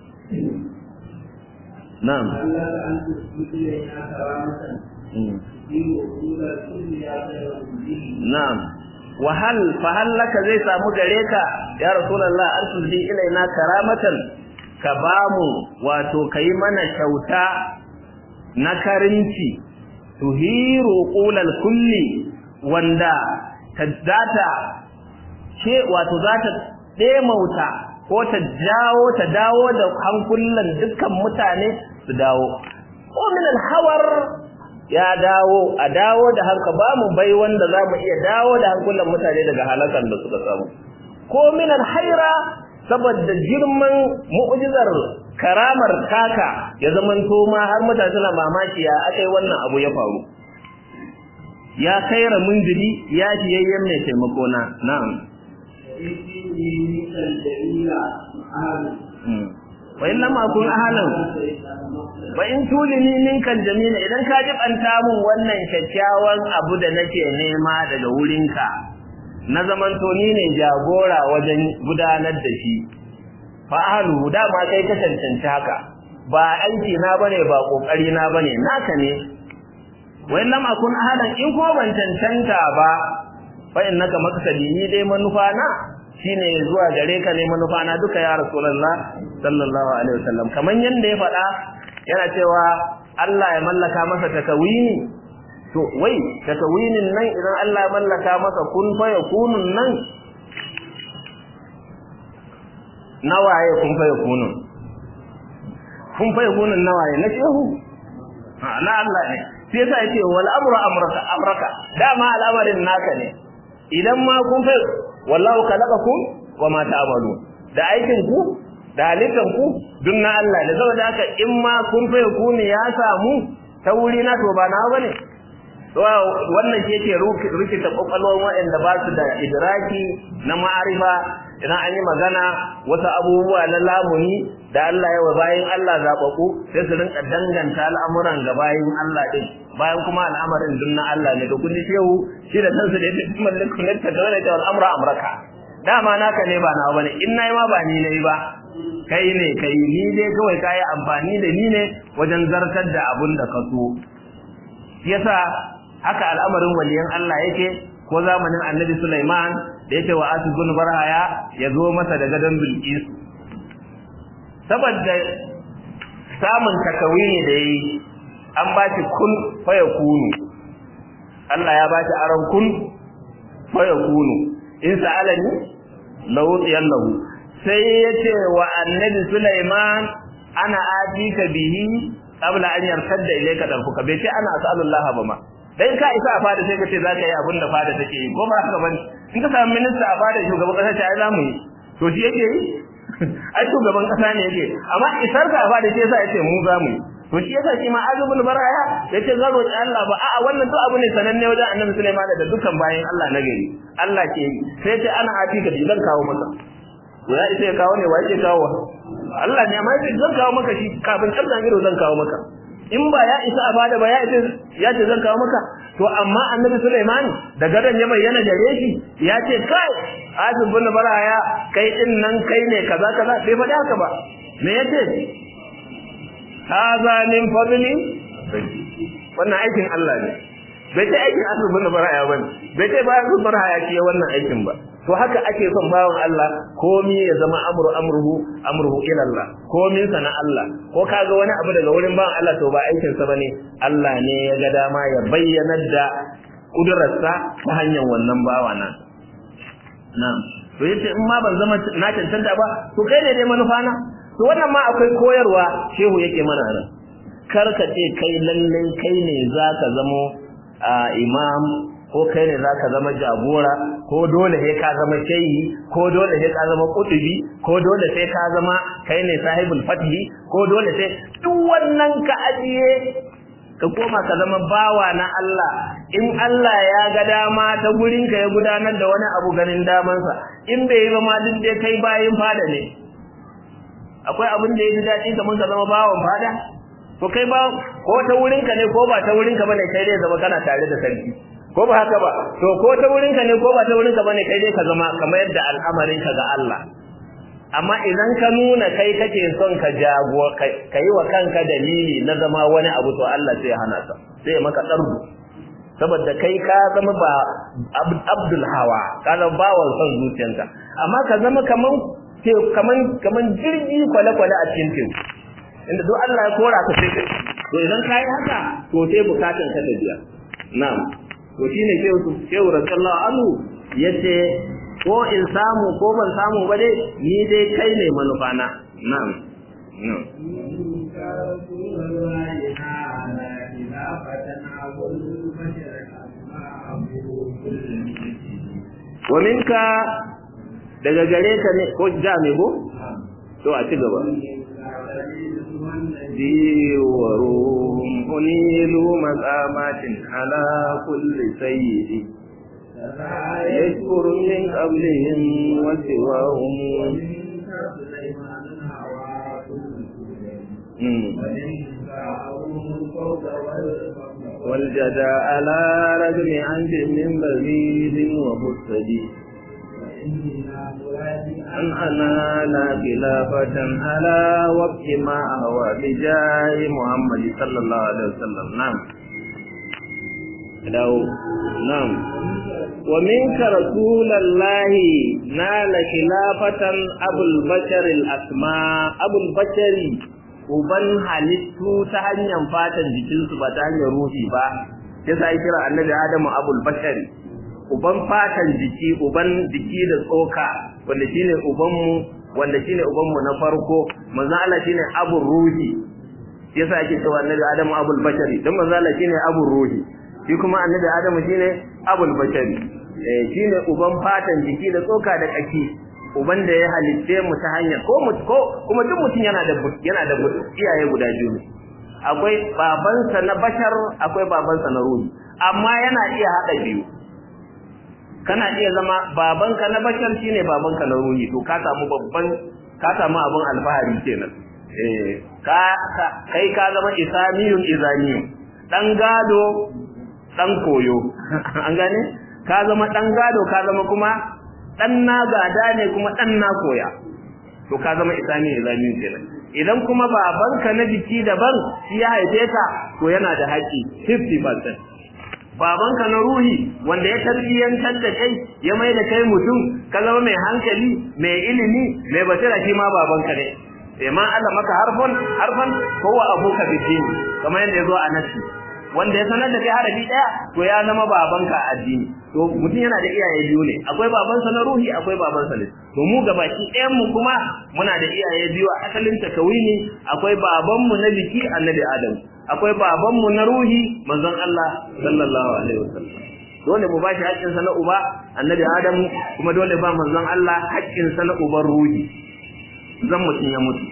nan na'am wahal fahal laka zai samu gare ka ya rasulullah arsulli ilaina karamatan ka bamu wato kai mana kyauta na karinci tuhiru qulal kulli wanda ta data ce wato zata demauta ko ta jawo ta dawo da hankulan dukkan mutane su dawo ko min hawar ya dawo a dawo da hanka ba mu bai wanda za mu iya dawo da hankulan mutane daga halakan da suka samu ko min haira saboda girman mu'jizar karamar taka ya zamanto ma har mutane suna mamaki ya akai wannan abu ya faru ya kaira munjiri ya fiyayyen mai taimako na na'am wa in lam akun ahlan wa in tulini minkan jamila idan ka jibanta mun wannan kyakkyawan abu da nake nema daga wurinka na zamanto ni ne jagora wajen gudanar da shi fa ahlu dama kai ka cancanci haka ba aiki na bane ba kokari na bane naka ne wa in lam akun ahlan in ko ban cancanta ba fa innaka maksadi ni dai manufa na shine zuwa gare ka ne manufa na duka ya rasulullah sallallahu alaihi wasallam kaman yanda ya faɗa yana cewa Allah ya mallaka masa takawini to wai takawinin nan idan Allah ya mallaka masa kun fa yakunun nan nawaye kun fa yakunun kun fa yakunun nawaye na shehu na Allah ne sai yasa yace wal amru amraka amraka dama al'amarin naka ne idan ma kun fa wallahu khalaqakum wama ta'malun da aikin ku da halittan ku duk na Allah ne saboda haka in ma kun fa ku ne ya samu ta wuri na to ba na bane to wannan shi yake rikita kokalwan waɗanda ba su da idraki na ma'arifa idan an yi magana wasu abubuwa na lamuni da Allah ya wa bayin Allah zabaku sai su rinka danganta al'amuran ga bayin Allah din bayan kuma al'amarin dun na Allah ne da kun ji shehu shi da kansa da yake mallaku ne ta dole ta al'amra amraka dama naka ne ba nawa bane in nayi ma ba ni nayi ba kai ne kai ni dai kawai kai amfani da ni ne wajen zartar da abun da ka so yasa haka al'amarin waliyan Allah yake ko zamanin Annabi Sulaiman da yake wa Asu bin Barhaya ya zo masa da gadon Bilqis saboda samun takawini da yayi an ba shi kun faya kunu Allah ya ba shi aron kun faya kunu in sa'alani lahu yallahu sai yace wa annabi Sulaiman ana atika bihi qabla an yartadda ilayka darfuka bai ce ana as'alullah ba ma dan ka isa a fada sai ka ce zaka yi abin da fada take yi ko ba haka bane in ka samu minista a fada shugaban kasa ce ai zamu yi to shi yake yi ai shugaban kasa ne yake amma isar ka a fada sai yasa yace mu zamu yi to shi yasa shi ma azubul baraya yace zan roki Allah ba a'a wannan duk abu ne sananne wajen Annabi Sulaiman da dukkan bayin Allah na gari Allah ke yi sai yace ana atika da zan kawo maka ya isa ya kawo ne wa yake kawo Allah ne amma yace zan kawo maka shi kafin kabdan ido zan kawo maka in ba ya isa a bada ba ya isa ya ce zan kawo maka to amma annabi Sulaiman da gadon ya bayyana gare shi ya ce kai Azib bin Baraya kai din nan kai ne kaza kaza bai faɗi haka ba me yace haza min fadli wannan aikin Allah ne bai ce aikin Azib bin Baraya bane bai ce bayan Azib Baraya ke wannan aikin ba to haka ake son bawan Allah komi ya zama amru amruhu amruhu ila Allah komin sa na Allah ko kaga wani abu daga wurin bawan Allah to ba aikin sa bane Allah ne ya ga dama ya bayyana da kudurarsa ta hanyar wannan bawa nan na'am to yace in ma ban zama na cancanta ba to kai ne dai manufa na to wannan ma akwai koyarwa shehu yake mana nan kar ka ce kai lallai kai ne zaka zamo imam ko kai ne zaka zama jagora ko dole sai ka zama shehi ko dole sai ka zama kutubi ko dole sai ka zama kai ne sahibul fathi ko dole sai duk wannan ka ajiye ka koma ka zama bawa na Allah in Allah ya ga dama ta gurin ka ya gudanar da wani abu ganin damansa in bai yi ba ma duk dai kai bayin fada ne akwai abin da ya ji daɗi kamar ka zama bawan fada to kai ba ko ta wurin ka ne ko ba ta wurin ka bane kai dai zama kana tare da sarki ko ba haka ba to ko ta wurin ka ne ko ba ta wurin ka bane kai dai ka zama kamar yadda al'amarin ka ga Allah amma idan ka nuna kai kake son ka jago ka yi wa kanka dalili na zama wani abu to Allah sai ya hana ka sai ya maka tsardu saboda kai ka zama ba abdul hawa ka zama bawan son zuciyanka amma ka zama kaman kaman kaman jirgi kwale-kwale a cikin teku inda duk Allah ya kora ka sai to idan ka yi haka to sai bukatan ka ta biya na'am to shine shehu shehu radiyallahu anhu yace ko in samu ko ban samu ba dai ni dai kai ne manufa na na'am na'am wa minka daga gare ka ne ko ja me go to a ci gaba ديورهم أنيلوا مقامات على كل سيد يشكر من قبلهم وسواهم والجدى على رجل عنج من بغيض ومستدي أن أنا لا خلافة على وقت ما أهوى بجاه محمد صلى الله عليه وسلم نعم داو نعم ومنك رسول الله نال خلافة أبو البشر الأسماء أبو البشر uban halittu ta hanyar fatan jikinsu ba ta hanyar ruhi ba sai sai kira annabi Adamu abul bashari uban fatan jiki uban jiki da tsoka wanda shine ubanmu wanda shine ubanmu na farko manzo Allah shine abul ruhi yasa ake cewa annabi Adamu abul bashari dan manzo Allah shine abul ruhi shi kuma annabi Adamu shine abul bashari eh shine uban fatan jiki da tsoka da kaki uban da ya halitte mu ta hanyar ko mu ko kuma duk mutum yana da yana da iyaye guda biyu akwai babansa na bashar akwai babansa na ruhi amma yana iya hada biyu kana iya zama babanka na bashar shine babanka na ruhi to ka samu babban ka samu abun alfahari kenan eh ka kai ka zama isamiyun izaniyun dan gado dan koyo an gane ka zama dan gado ka zama kuma dan na gada ne kuma dan na koya to ka zama isami izaniyun kenan idan kuma babanka na jiki daban shi ya haife ka to yana da haƙi 50% babanka na ruhi wanda ya tarbiyyantar da kai ya mai da kai mutum ka zama mai hankali mai ilimi mai basira shi ma babanka ne sai ma Allah maka harfan harfan ko wa abuka bidini kamar yadda yazo a nasi wanda ya sanar da kai harafi daya to ya zama babanka a addini to mutum yana da iyaye biyu ne akwai babansa na ruhi akwai babansa ne to mu gabaki ɗayan mu kuma muna da iyaye biyu a asalin takawini akwai babanmu na biki annabi adam akwai babanmu na ruhi manzon Allah sallallahu alaihi wasallam dole mu bashi haƙƙin sa na uba annabi Adamu kuma dole ba manzon Allah haƙƙin sa na uban ruhi zan mutun ya mutu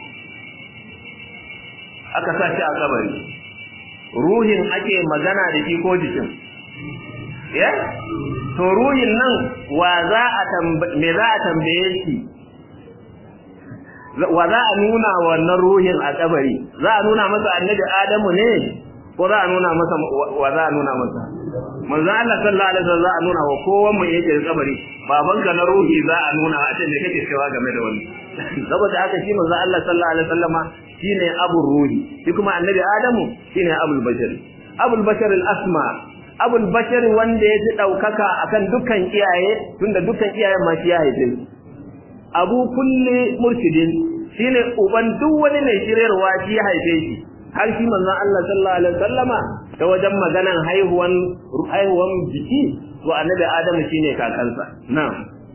aka sa shi a kabari ruhin ake magana da shi ko jikin ya to ruhin nan wa za a me za a tambaye shi wa za a nuna wannan ruhin a kabari za a nuna masa annabi adamu ne ko za a nuna masa wa za a nuna masa manzo Allah sallallahu alaihi wasallam za a nuna wa kowa mu yake kabari babanka na ruhi za a nuna a ce me kake cewa game da wani saboda haka shi manzo Allah sallallahu alaihi wasallama shine abul ruhi shi kuma annabi adamu shine abul bashar abul bashar al asma abul bashar wanda ya fi daukaka akan dukkan iyaye tunda dukkan iyayen ma shi ya haife abu kulli murshidin shine uban duk wani mai shirarwa shi ya haife shi har shi manzon Allah sallallahu alaihi wasallama ta wajen maganan haihuwan haihuwan jiki to annabi Adamu shine kakansa na'am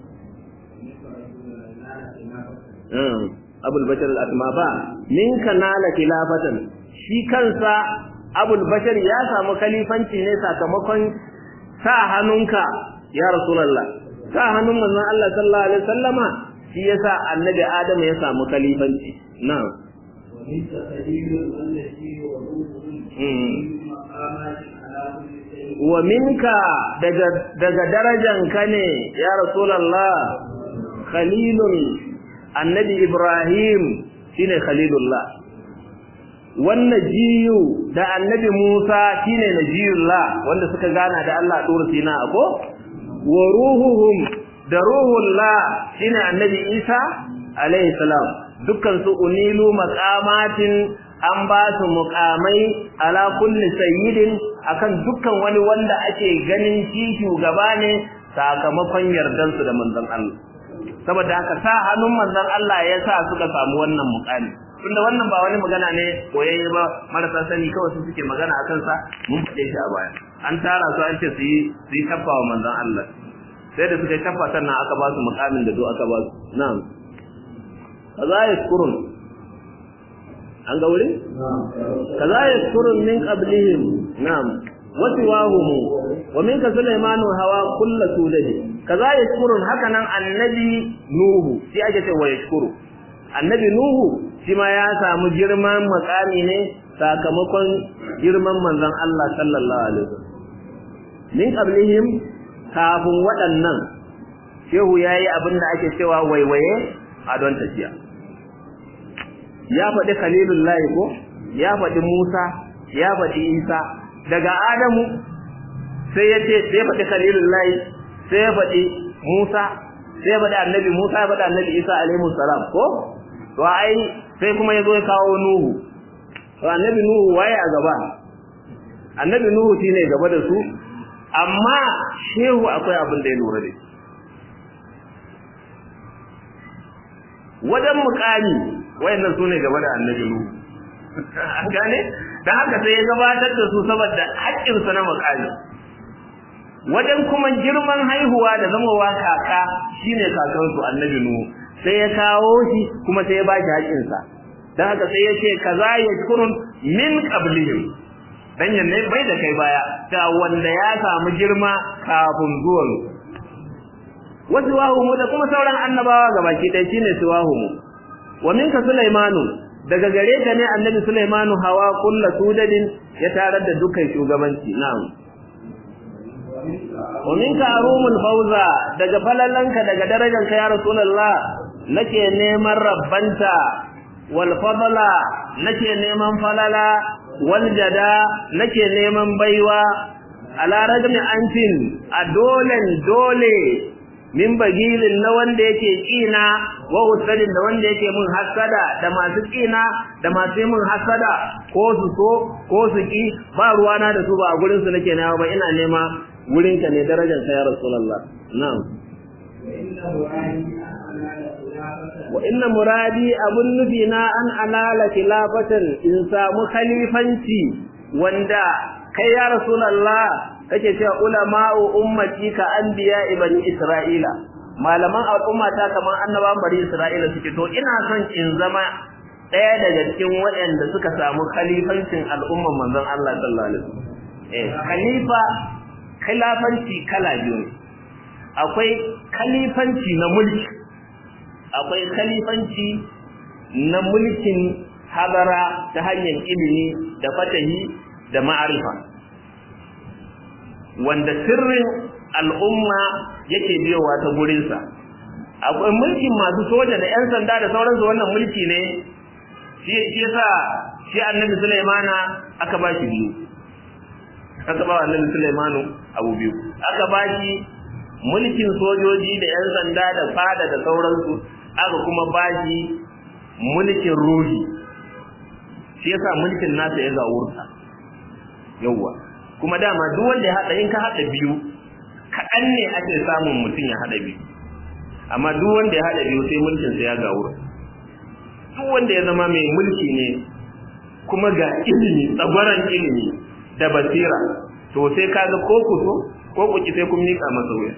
um abul bashar al-asma ba minka nala khilafatan shi kansa abul bashar ya samu khalifanci ne sakamakon sa hannunka ya rasulullah sa hannun manzon Allah sallallahu alaihi wasallama shi yasa annabi Adamu ya samu khalifanci na'am ومنك سبيل التي وروحه مقامات على كل شيء wa minka daga daga darajanka ne ya rasulullah khalilun annabi ibrahim shine khalilullah wannan jiyu da annabi musa shine najiyullah wanda suka gana da Allah dur sina ko wa ruhuhum da ruhullah shine annabi isa alaihi salam dukkan su unilu maqamatin an ba su muqamai ala kulli sayyidin akan dukkan wani wanda ake ganin shi shugaba ne sakamakon yardan su da manzon Allah saboda haka sa hannun manzon Allah ya sa suka samu wannan muqami tunda wannan ba wani magana ne koyayye ba marasa sani kawai su suke magana akan sa mun fade shi a baya an tara su an ce su yi su yi tabba wa manzon Allah sai da suka tabba sannan aka ba su muqamin da do aka ba su na'am kaza yaskurun an ga wurin kaza yaskurun min qablihim na'am wa siwahum wa minka sulaymanu hawa kullu sudadi kaza yaskurun haka nan annabi nuhu shi ake ce wa yashkuru annabi nuhu shi ma ya samu girman makami ne sakamakon girman manzon Allah sallallahu alaihi wasallam min qablihim kafin waɗannan shehu yayi abin da ake cewa waiwaye a don tafiya ya faɗi khalilullahi ko ya faɗi musa ya faɗi isa daga adamu sai ya ce sai ya faɗi khalilullahi sai ya faɗi musa sai ya faɗi annabi musa ya faɗi annabi isa alaihi salam ko to ai sai kuma ya zo ya kawo nuhu to annabi nuhu waye a gaba annabi nuhu shine gaba da su amma shehu akwai abin da ya lura da shi wajen mukami wayannan sune gaba da annabi nuhu an gane dan haka sai ya gabatar da su saboda haƙƙin sa na mukami wajen kuma girman haihuwa da zamowa kaka shine kakan su annabi nuhu sai ya kawo shi kuma sai ya ba shi haƙƙin sa dan haka sai ya ce kaza yashkurun min qablihim dan yanne bai da kai baya ga wanda ya samu girma kafin zuwan wasu wahumu da kuma sauran annabawa gabaki ɗaya shine siwahumu wa minka sulaimanu daga gare ka ne annabi sulaimanu hawa kulla sudadin ya tarar da dukkan shugabanci na'am wa minka arumul fawza daga falalanka daga darajanka ya rasulullah nake neman rabbanta wal fadla nake neman falala wal jada nake neman baiwa ala rajmi antin a dolen dole min bagilin na wanda yake kina wa usadin da wanda yake mun hasada da masu kina da masu mun hasada ko su so ko su ki ba ruwana da su ba a gurin su nake nawa ba ina nema gurin ka ne darajar sa ya rasulullah na'am wa inna muradi abun nufi na an alala khilafatan in samu khalifanci wanda kai ya rasulullah kake cewa ulama'u ummati ka anbiya ibani isra'ila malaman al'umma ta kaman annabawan bari isra'ila suke to ina son in zama ɗaya daga cikin waɗanda suka samu khalifancin al'umman manzon Allah sallallahu alaihi wasallam eh khalifa khilafanci kala biyu ne akwai khalifanci na mulki akwai khalifanci na mulkin hadara ta hanyar ilimi da fatahi da ma'arifa wanda sirrin al'umma yake biyowa ta gurinsa akwai mulkin masu soja da yan sanda da sauransu wannan mulki ne shi yasa shi annabi Sulaimana aka ba shi biyu aka ba annabi Sulaimanu abu biyu aka ba shi mulkin sojoji da yan sanda da fada da sauransu aka kuma ba shi mulkin ruhi shi yasa mulkin nasa ya zawurta yawwa kuma dama duk wanda ya hada in ka hada biyu kaɗan ne ake samun mutum ya hada biyu amma duk wanda ya hada biyu sai mulkin sa ya gawura duk wanda ya zama mai mulki ne kuma ga ilimi tsagwaran ilimi da basira to sai kaga ko ku so ko ku ki sai kun mika masa wuya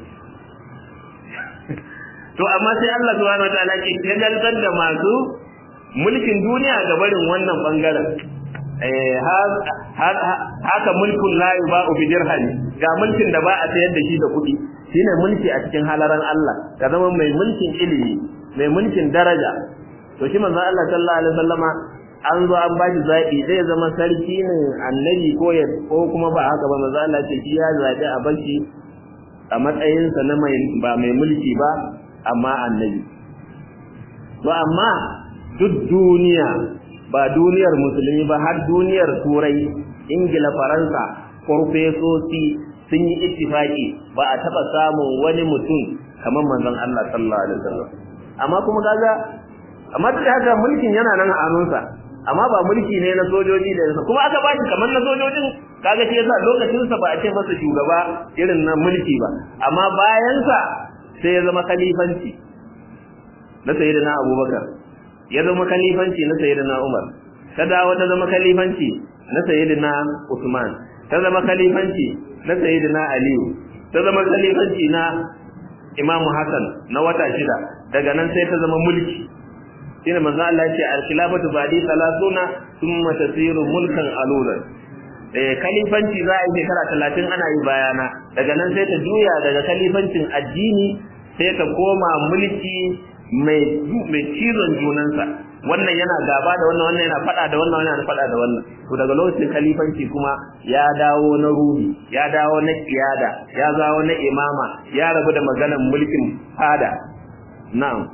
to amma sai Allah subhanahu wataala ke shagaltar da masu mulkin duniya ga barin wannan bangaren eh haka mulkun la yuba'u bi dirham ga mulkin da ba a sayar da shi da kuɗi shine mulki a cikin halaran Allah ka zama mai mulkin ilimi mai mulkin daraja to shi manzo Allah sallallahu alaihi wasallama an zo an bashi zaɓi zai zama sarki ne annabi ko ya ko kuma ba haka ba manzo Allah ce shi ya zaɓi a bashi a matsayinsa na mai ba mai mulki ba amma annabi to amma duk duniya ba duniyar musulmi ba har duniyar turai ingila faransa farfesoci sun yi ittifaki ba a taɓa samun wani mutum kamar manzon Allah sallallahu alaihi wasallam amma kuma kaga amma duk haka mulkin yana nan a hannunsa amma ba mulki ne na sojoji da yasa kuma aka bashi kamar na sojojin kaga shi yasa lokacin sa ba a ce masa shugaba irin na mulki ba amma bayan sa sai ya zama khalifanci na sayyidina Abubakar ya zama khalifanci na sayyidina Umar ta dawo ta zama khalifanci na sayyidina Usman ta zama khalifanci na sayyidina Aliyu ta zama khalifanci na Imam Hassan na wata shida daga nan sai ta zama mulki shine manzo Allah ya ce al-khilafatu ba'di 30 thumma tasiru mulkan alulan eh khalifanci za a yi shekara 30 ana yi bayana daga nan sai ta juya daga khalifancin addini sai ta koma mulki mai mai cizon junansa wannan yana gaba da wannan wannan yana fada da wannan wannan yana fada da wannan to daga lokacin khalifanci kuma ya dawo na ruhi ya dawo na kiyada ya dawo na imama ya rabu da maganar mulkin fada na'am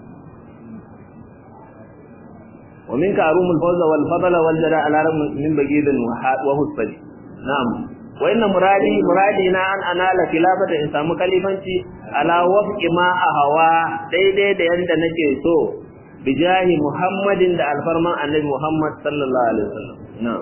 ومنك أروم الفوز والفضل والجلاء على رغم من بقيد وحسبل نعم وإن مرادي مرادنا أن أنال خلافة إنسان مكلفنتي على وفق ما أهوى ديدي دي عند نكي سو بجاه محمد دا الفرمان النبي محمد صلى الله عليه وسلم نعم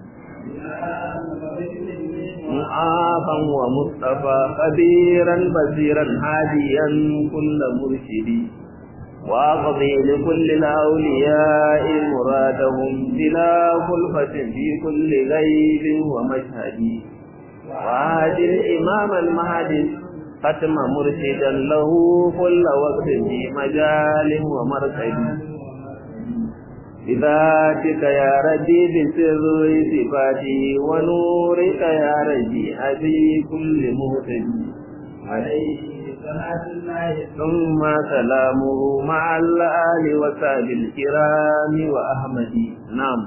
معافا ومصطفى خبيرا بصيرا هاديا كل مرشدي وأقضي لكل الأولياء مرادهم بلا خلفة في كل غيب ومشهد وهدي الإمام المهدي ختم مرشدا له كل وقت في مجال ومرصد بذاتك يا ربي بسر صفاتي ونورك يا ربي أبي كل مهتدي عليه ثم سلامه مع الآل وساب الكرام وأحمد نعم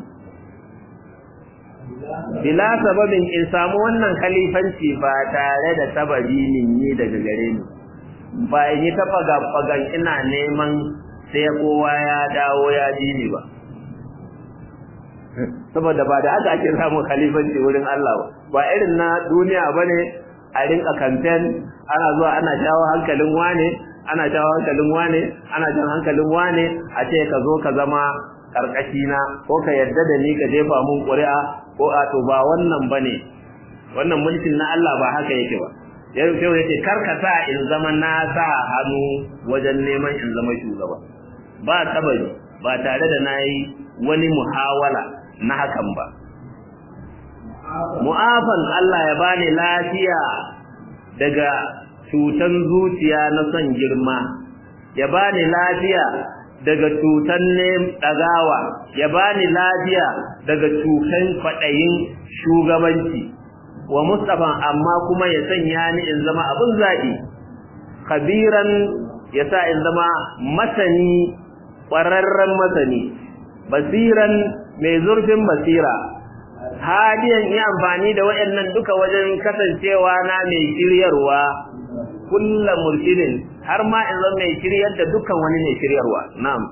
bila sababin in samu wannan khalifanci ba tare da sababi ni daga gare ni ba in yi ta fagan ina neman sai kowa ya dawo ya ji ni ba saboda ba da aka ake samun khalifanci wurin Allah ba ba irin na duniya bane a rinka campaign ana zuwa ana jawo hankalin wane ana jawo hankalin wane ana jan hankalin wane a ce ka zo ka zama karkashi na ko ka yarda da ni ka jefa mun ƙuri'a ko a to ba wannan bane wannan mulkin na Allah ba haka yake ba yau sai yake karkata in zama na sa hannu wajen neman in zama shugaba ba tabari ba tare da nayi wani muhawala na hakan ba mu'afan Allah ya bani lafiya daga cutan zuciya na son girma ya bani lafiya daga cutan ne dagawa ya bani lafiya daga cutan kwadayin shugabanci wa mustafa amma kuma ya sanya ni in zama abun zabi kabiran ya sa in zama masani ƙwararren masani basiran mai zurfin basira hadiyan yi amfani da waɗannan duka wajen kasancewa na mai shiryarwa kulla murshidin har ma in zama mai shiryar da dukkan wani mai shiryarwa na'am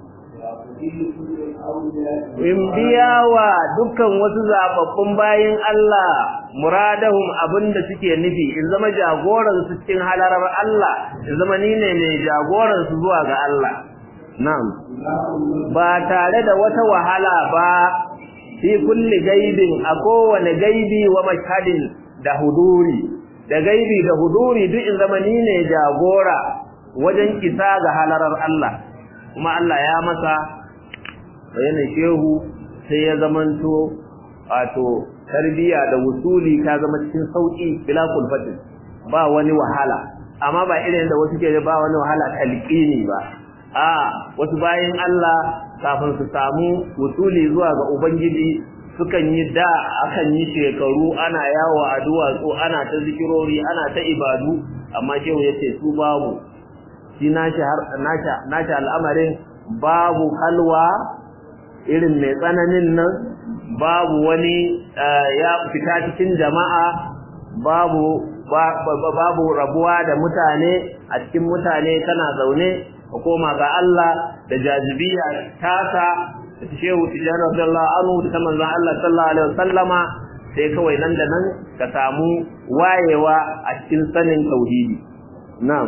in biya wa dukkan wasu zababbun bayin Allah muradahum abinda suke nufi in zama jagoran su cikin halarar Allah in zama ni ne mai jagoran su zuwa ga Allah na'am ba tare da wata wahala ba fi kulli gaibin a kowane gaibi wa mashhadin da huduri da gaibi da huduri duk in zama ni ne jagora wajen isa ga halarar Allah kuma Allah ya masa bayanin shehu sai ya zamanto wato tarbiya da wusuli ta zama cikin sauki bila kulfatin ba wani wahala amma ba irin da wasu ke ba wani wahala talqini ba a wasu bayin Allah kafin su samu wusuli zuwa ga ubangiji sukan yi da akan yi shekaru ana yawo a duwatsu ana ta zikirori ana ta ibadu amma shehu yace su babu shi nashi har nashi al'amarin babu halwa irin mai tsananin nan babu wani ya fita cikin jama'a babu babu rabuwa da mutane a cikin mutane kana zaune ka koma ga Allah da jazibiya tasa da shehu tijjani radiyallahu anhu da manzon Allah sallallahu alaihi wasallama sai kawai nan da nan ka samu wayewa a cikin sanin tauhidi na'am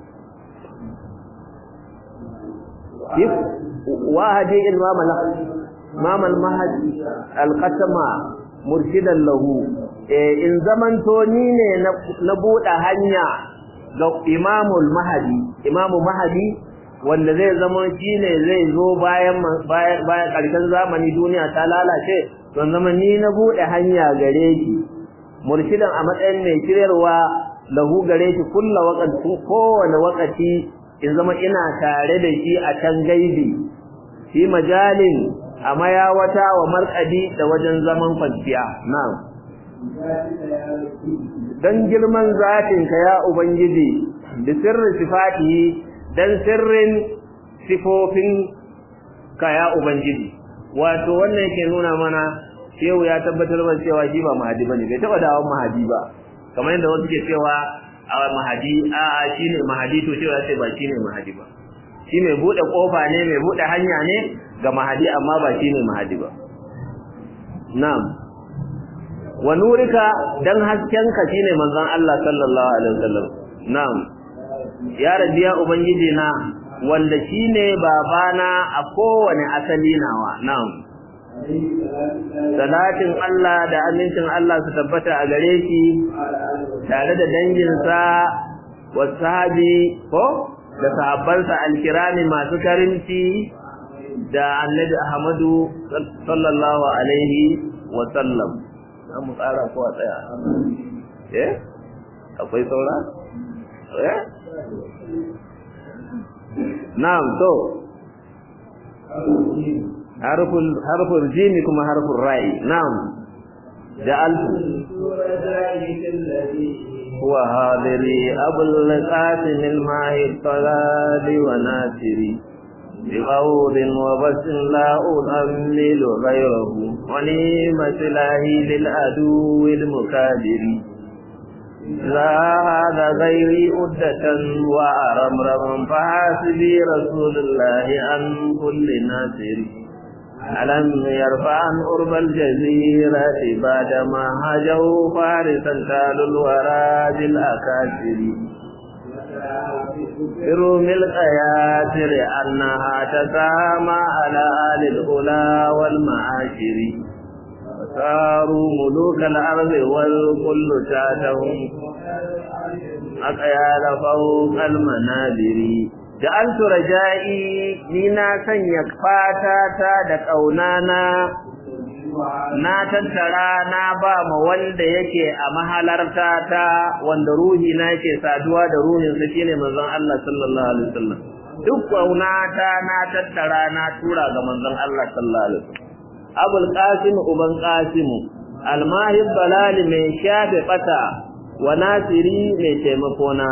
wahadi imam imam al-mahdi al-qatama murshidan lahu in zamanto ni ne na buɗe hanya ga imamul mahdi imamu mahdi wanda zai zama shi ne zai zo bayan bayan ƙarshen zamani duniya ta lalace don zama ni na buɗe hanya gare shi murshidan a matsayin mai shiryarwa lahu gare shi kulla wakati kowane wakati in zama ina tare da shi a can gaibi fi majalin a mayawata wa markadi da wajen zaman kwanciya na'am dan girman zatinka ya ubangiji da sirrin sifatihi dan sirrin sifofin ka ya ubangiji wato wannan yake nuna mana shehu ya tabbatar da cewa shi ba mahadi bane bai taba dawon mahadi ba kamar yadda wasu ke cewa a mahadi a shine mahadi to cewa sai ba shine mahadi ba shi mai bude kofa ne mai bude hanya ne ga mahadi amma ba shine mahadi ba na'am wa nurika dan haskenka shine manzon Allah sallallahu alaihi wasallam na'am ya rabbi ya ubangiji na wanda shine babana a kowane asali nawa na'am salatin Allah da amincin Allah su tabbata a gare shi tare da danginsa wa sahabi ko da sahabbansa alkirami masu karimci da annabi Ahmadu sallallahu alaihi wa sallam za mu tsara ko a tsaya eh akwai saura eh na'am to harful harful jimi kuma harful ra'i na'am ja'altu huwa hadiri abul qasim al mahir talali wa nasiri بقول وبس لا أؤمل غيره ونيمة الله للعدو المكابر لا هذا غيري أدة وأرمرم فحاسبي رسول الله عن كل ناصر ألم يرفع عن أرب الجزيرة بعدما هجوا فارسا تال الورى بالأكاسر بروم القياسر أنها تسامى على آل الأولى والمعاشر صاروا ملوك الأرض والكل تاتهم أقيال فوق المنابر جعلت رجائي نينا سنيك فاتاتا دكونانا na tattara na ba ma wanda yake a mahalarta ta wanda ruhi na yake saduwa da ruhin sa shine manzon Allah sallallahu alaihi wasallam duk kaunata na tattara na tura ga manzon Allah sallallahu alaihi wasallam abul qasim uban qasim almahib balali mai shafe bata wa nasiri mai taimako na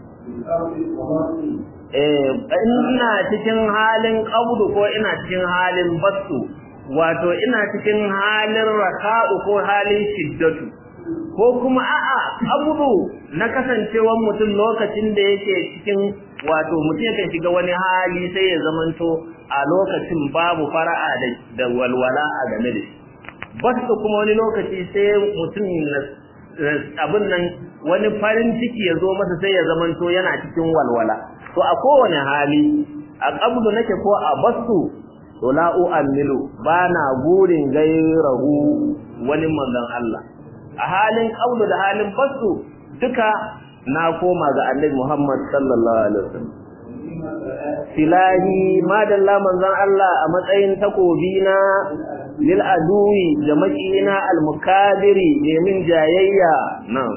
eh ina cikin halin qabdu ko ina cikin halin basu wato ina cikin halin raka'u ko halin shiddatu ko kuma a'a abubu na kasancewan mutum lokacin da yake cikin wato mutum yakan shiga wani hali sai ya zamanto a lokacin babu fara'a da walwala a game da shi basu kuma wani lokaci sai mutum abin nan wani farin ciki ya zo masa sai ya zamanto yana cikin walwala to a kowane hali a qabdu nake ko a basu to la u'ammilu bana gurin gairahu wani manzon Allah a halin qabdu da halin basu duka na koma ga Annabi Muhammad sallallahu alaihi wasallam silahi madalla manzon Allah a matsayin takobi na lil aduwi da makina al mukadiri ne min jayayya na'am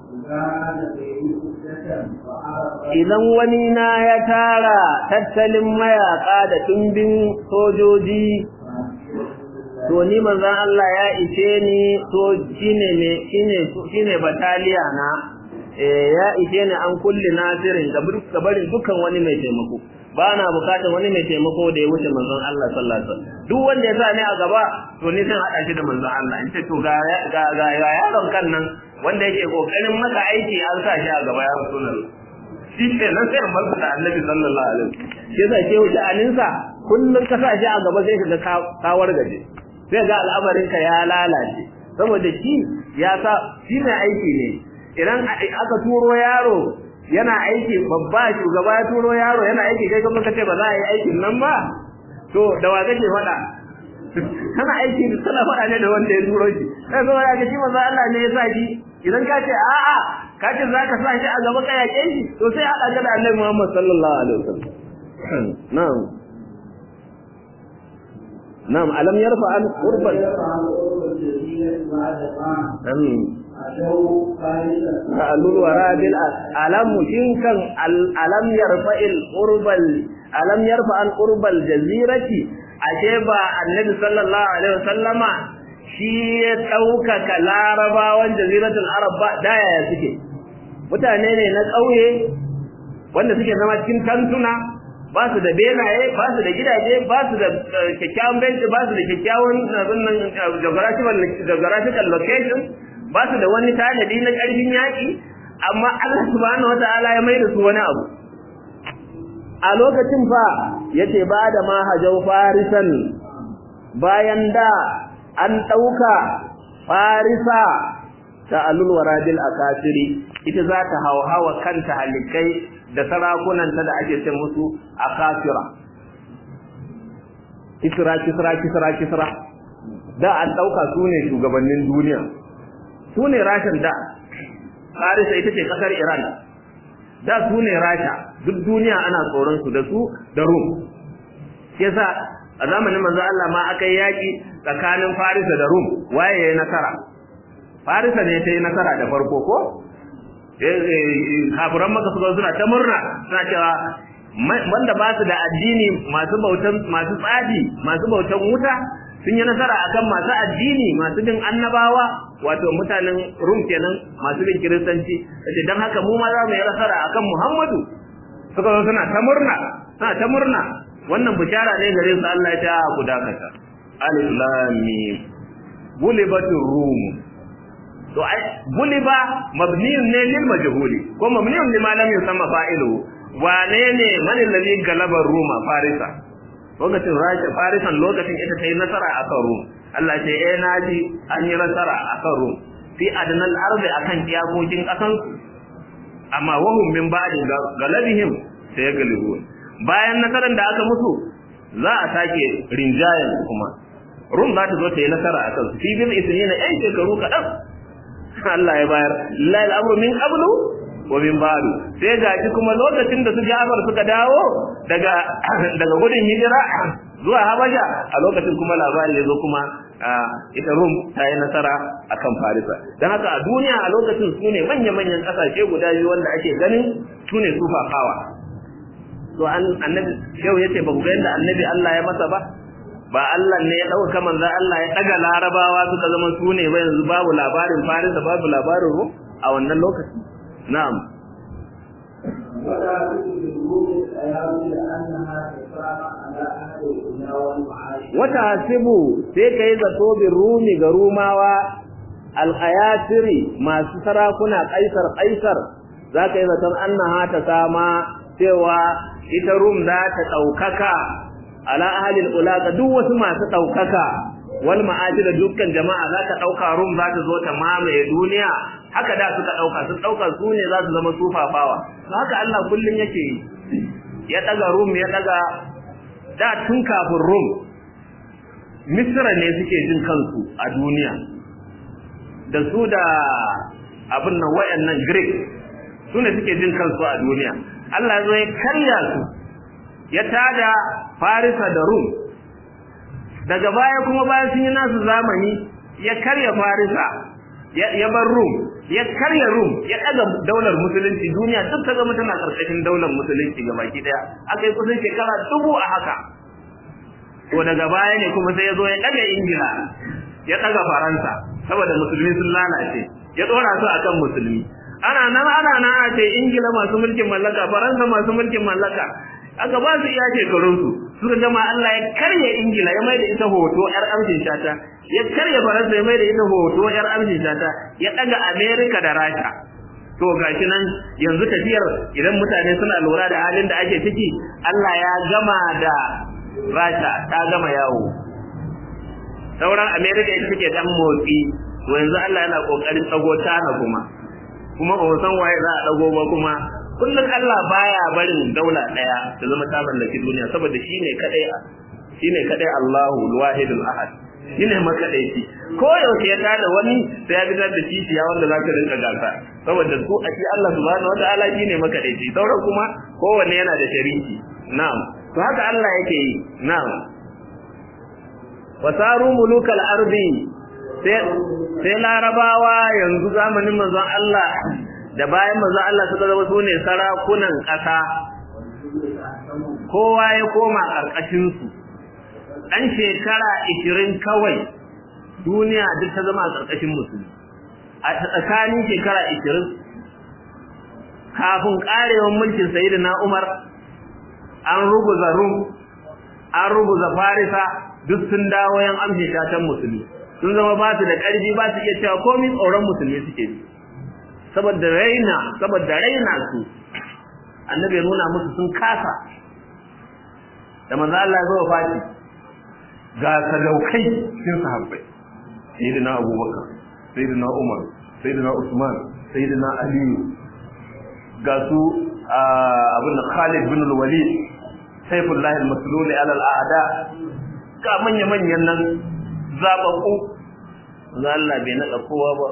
idan wani na ya tara tattalin mayaka da tumbin sojoji to ni manzon Allah ya ishe ni to shine me shine shine bataliya na eh ya ishe ni an kulli nasirin ga barin dukan wani mai taimako ba na bukatar wani mai taimako da ya wuce manzon Allah sallallahu alaihi wasallam duk wanda ya sa ni a gaba to ni zan hada shi da manzon Allah in ce to ga ga ga yaron kan nan wanda yake kokarin maka aiki an sa shi a gaba ya rasulullah shi ke nan sai an da annabi sallallahu alaihi wasallam shi yasa ke wuce aninsa kullun ka sa shi a gaba sai ka ga kawar gaje sai ga al'amarin ka ya lalace saboda shi ya sa shi ne aiki ne idan aka turo yaro yana aiki babba shugaba ya turo yaro yana aiki kai kuma kace ba za a yi aikin nan ba to da wa kake faɗa kana aiki kana faɗa ne da wanda ya turo shi sai kuma ya ga shi manzo Allah ne ya sa shi idan ka ce a'a ka ce za ka sa shi a gaba ka yaƙe shi to sai haɗa ka da Annabi Muhammad sallallahu alaihi wasallam na'am na'am alam yarfa an qurban alul wara bil alam shinkan alam yarfa al qurbal alam yarfa an qurbal jazirati ashe ba annabi sallallahu alaihi wasallama shi ya ɗaukaka larabawan jaziratul arab ba da yaya suke mutane ne na ƙauye wanda suke zama cikin tantuna ba su da benaye ba su da gidaje ba su da kyakkyawan benci ba su da kyakkyawan geographical location ba su da wani tanadi na ƙarfin yaƙi amma Allah subhanahu wataala ya mai da su wani abu a lokacin fa yace ba da mahajau farisan bayan da an ɗauka farisa ta alul waradil akasiri ita za ta hauhawa kanta halittai da sarakunanta da ake ce musu akasira kisra kisra kisra kisra da an ɗauka su ne shugabannin duniya su ne rashin da farisa ita ce ƙasar iran da su ne rasha duk duniya ana tsoron su da su da rum yasa a zamanin manzo Allah ma aka yi yaki tsakanin Farisa da Rum waye yayi nasara Farisa ne ta yi nasara da farko ko kafiran maka suka suna ta murna suna cewa wanda ba su da addini masu bautan masu tsadi masu bautan wuta sun yi nasara akan masu addini masu bin annabawa wato mutanen Rum kenan masu bin kiristanci sai dan haka mu ma za mu yi nasara akan Muhammadu suka zo suna ta murna suna ta murna wannan bishara ne gare su Allah ya ta ku dakata alif lam mim gulibatur rum to ai guliba mabniyun ne lil majhuli ko mabniyun lima lam yusamma fa'ilu wane ne man alladhi galaba ruma farisa lokacin rasha farisan lokacin ita ta yi nasara akan rum Allah ce eh naji an yi nasara akan rum fi adnal ardi akan iyakokin kasan amma wahum min ba'di galabihim sai ya galibu bayan nasarar da aka musu za a sake rinjayen kuma rum za ta zo ta yi nasara a kansu fi bin isnina yan shekaru kaɗan Allah ya bayar lillahi al'amru min qablu wa min ba'du sai ga shi kuma lokacin da su Ja'far suka dawo daga daga gudun hijira zuwa Habasha a lokacin kuma labari ya zo kuma ita Rum ta yi nasara akan Farisa dan haka a duniya a lokacin su ne manya-manyan ƙasashe guda biyu wanda ake ganin su ne sufafawa to annabi yau yace ba ku ga yadda annabi Allah ya masa ba ba Allah ne ya dauka manzo Allah ya daga larabawa suka zama su ne ba yanzu babu labarin Faris da babu labarin Rum a wannan lokaci na'am wata hasibu sai kai zato bin rumi ga rumawa alqayatiri masu sarakuna kaisar kaisar zaka yi zaton annaha ta sama cewa ita rum za ta daukaka ala ahlil ulaka duk wasu masu daukaka wal ma'ajir da dukkan jama'a za ta dauka rum za ta zo ta mamaye duniya haka da suka dauka sun dauka su ne za su zama sufafawa to haka Allah kullun yake yi ya daga rum ya daga da tun kafin rum misra ne suke jin kansu a duniya da su da abin nan wayannan greek su ne suke jin kansu a duniya Allah ya zo ya karya su ya tada farisa da rum daga baya kuma bayan sun yi nasu zamani ya karya farisa ya bar rum ya karya rum ya daga daular musulunci duniya duk ta zama tana karkashin daular musulunci ga baki daya aka yi kusan shekara dubu a haka to daga baya ne kuma sai ya zo ya daga ingila ya daga faransa saboda musulmi sun lalace ya dora su akan musulmi ana nan ana nan a ce ingila masu mulkin mallaka faransa masu mulkin mallaka aka ba su iya shekarunsu suka gama Allah ya karya ingila ya mai da ita hoto yar amshin shata ya karya faransa ya mai da ita hoto yar amshin shata ya daga america da rasha to gashi nan yanzu tafiyar idan mutane suna lura da halin da ake ciki Allah ya gama da rasha ta gama yawo sauran america ita take dan motsi to yanzu Allah yana kokarin tsago tana kuma kuma ba san waye za a dago ba kuma kullum Allah baya barin daula daya ta zama ta mallaki duniya saboda shine kadai shine kadai Allahu al-wahidul ahad shine makadaici ko yaushe ya tada wani sai ya fitar da kishiya wanda za ka rinka gasa saboda su a shi Allah subhanahu wataala shine makadaici sauran kuma kowanne yana da shariki na'am to haka Allah yake yi na'am wasaru mulukal ardi sai sai larabawa yanzu zamanin manzon Allah da bayan manzon Allah suka zama su ne sarakunan ƙasa kowa ya koma ƙarƙashin su dan shekara 20 kawai duniya duk ta zama a ƙarƙashin musulmi a tsakanin shekara 20 kafin karewar mulkin sayyidina Umar an ruguza Rum an ruguza Farisa duk sun dawo yan amshe shatan musulmi sun zama ba su da ƙarfi ba su iya cewa komai tsoron musulmi suke ji saboda raina saboda raina su annabi ya nuna musu sun kasa da manzo Allah ya zo fati ga sadaukai cikin sahabbai sayyidina Abubakar sayyidina Umar sayyidina Usman sayyidina Ali ga su abin da Khalid bin al-Walid Saifullah al-Maslul ala al-a'da ga manya-manyan nan zaɓaɓɓu za Allah bai naɗa kowa ba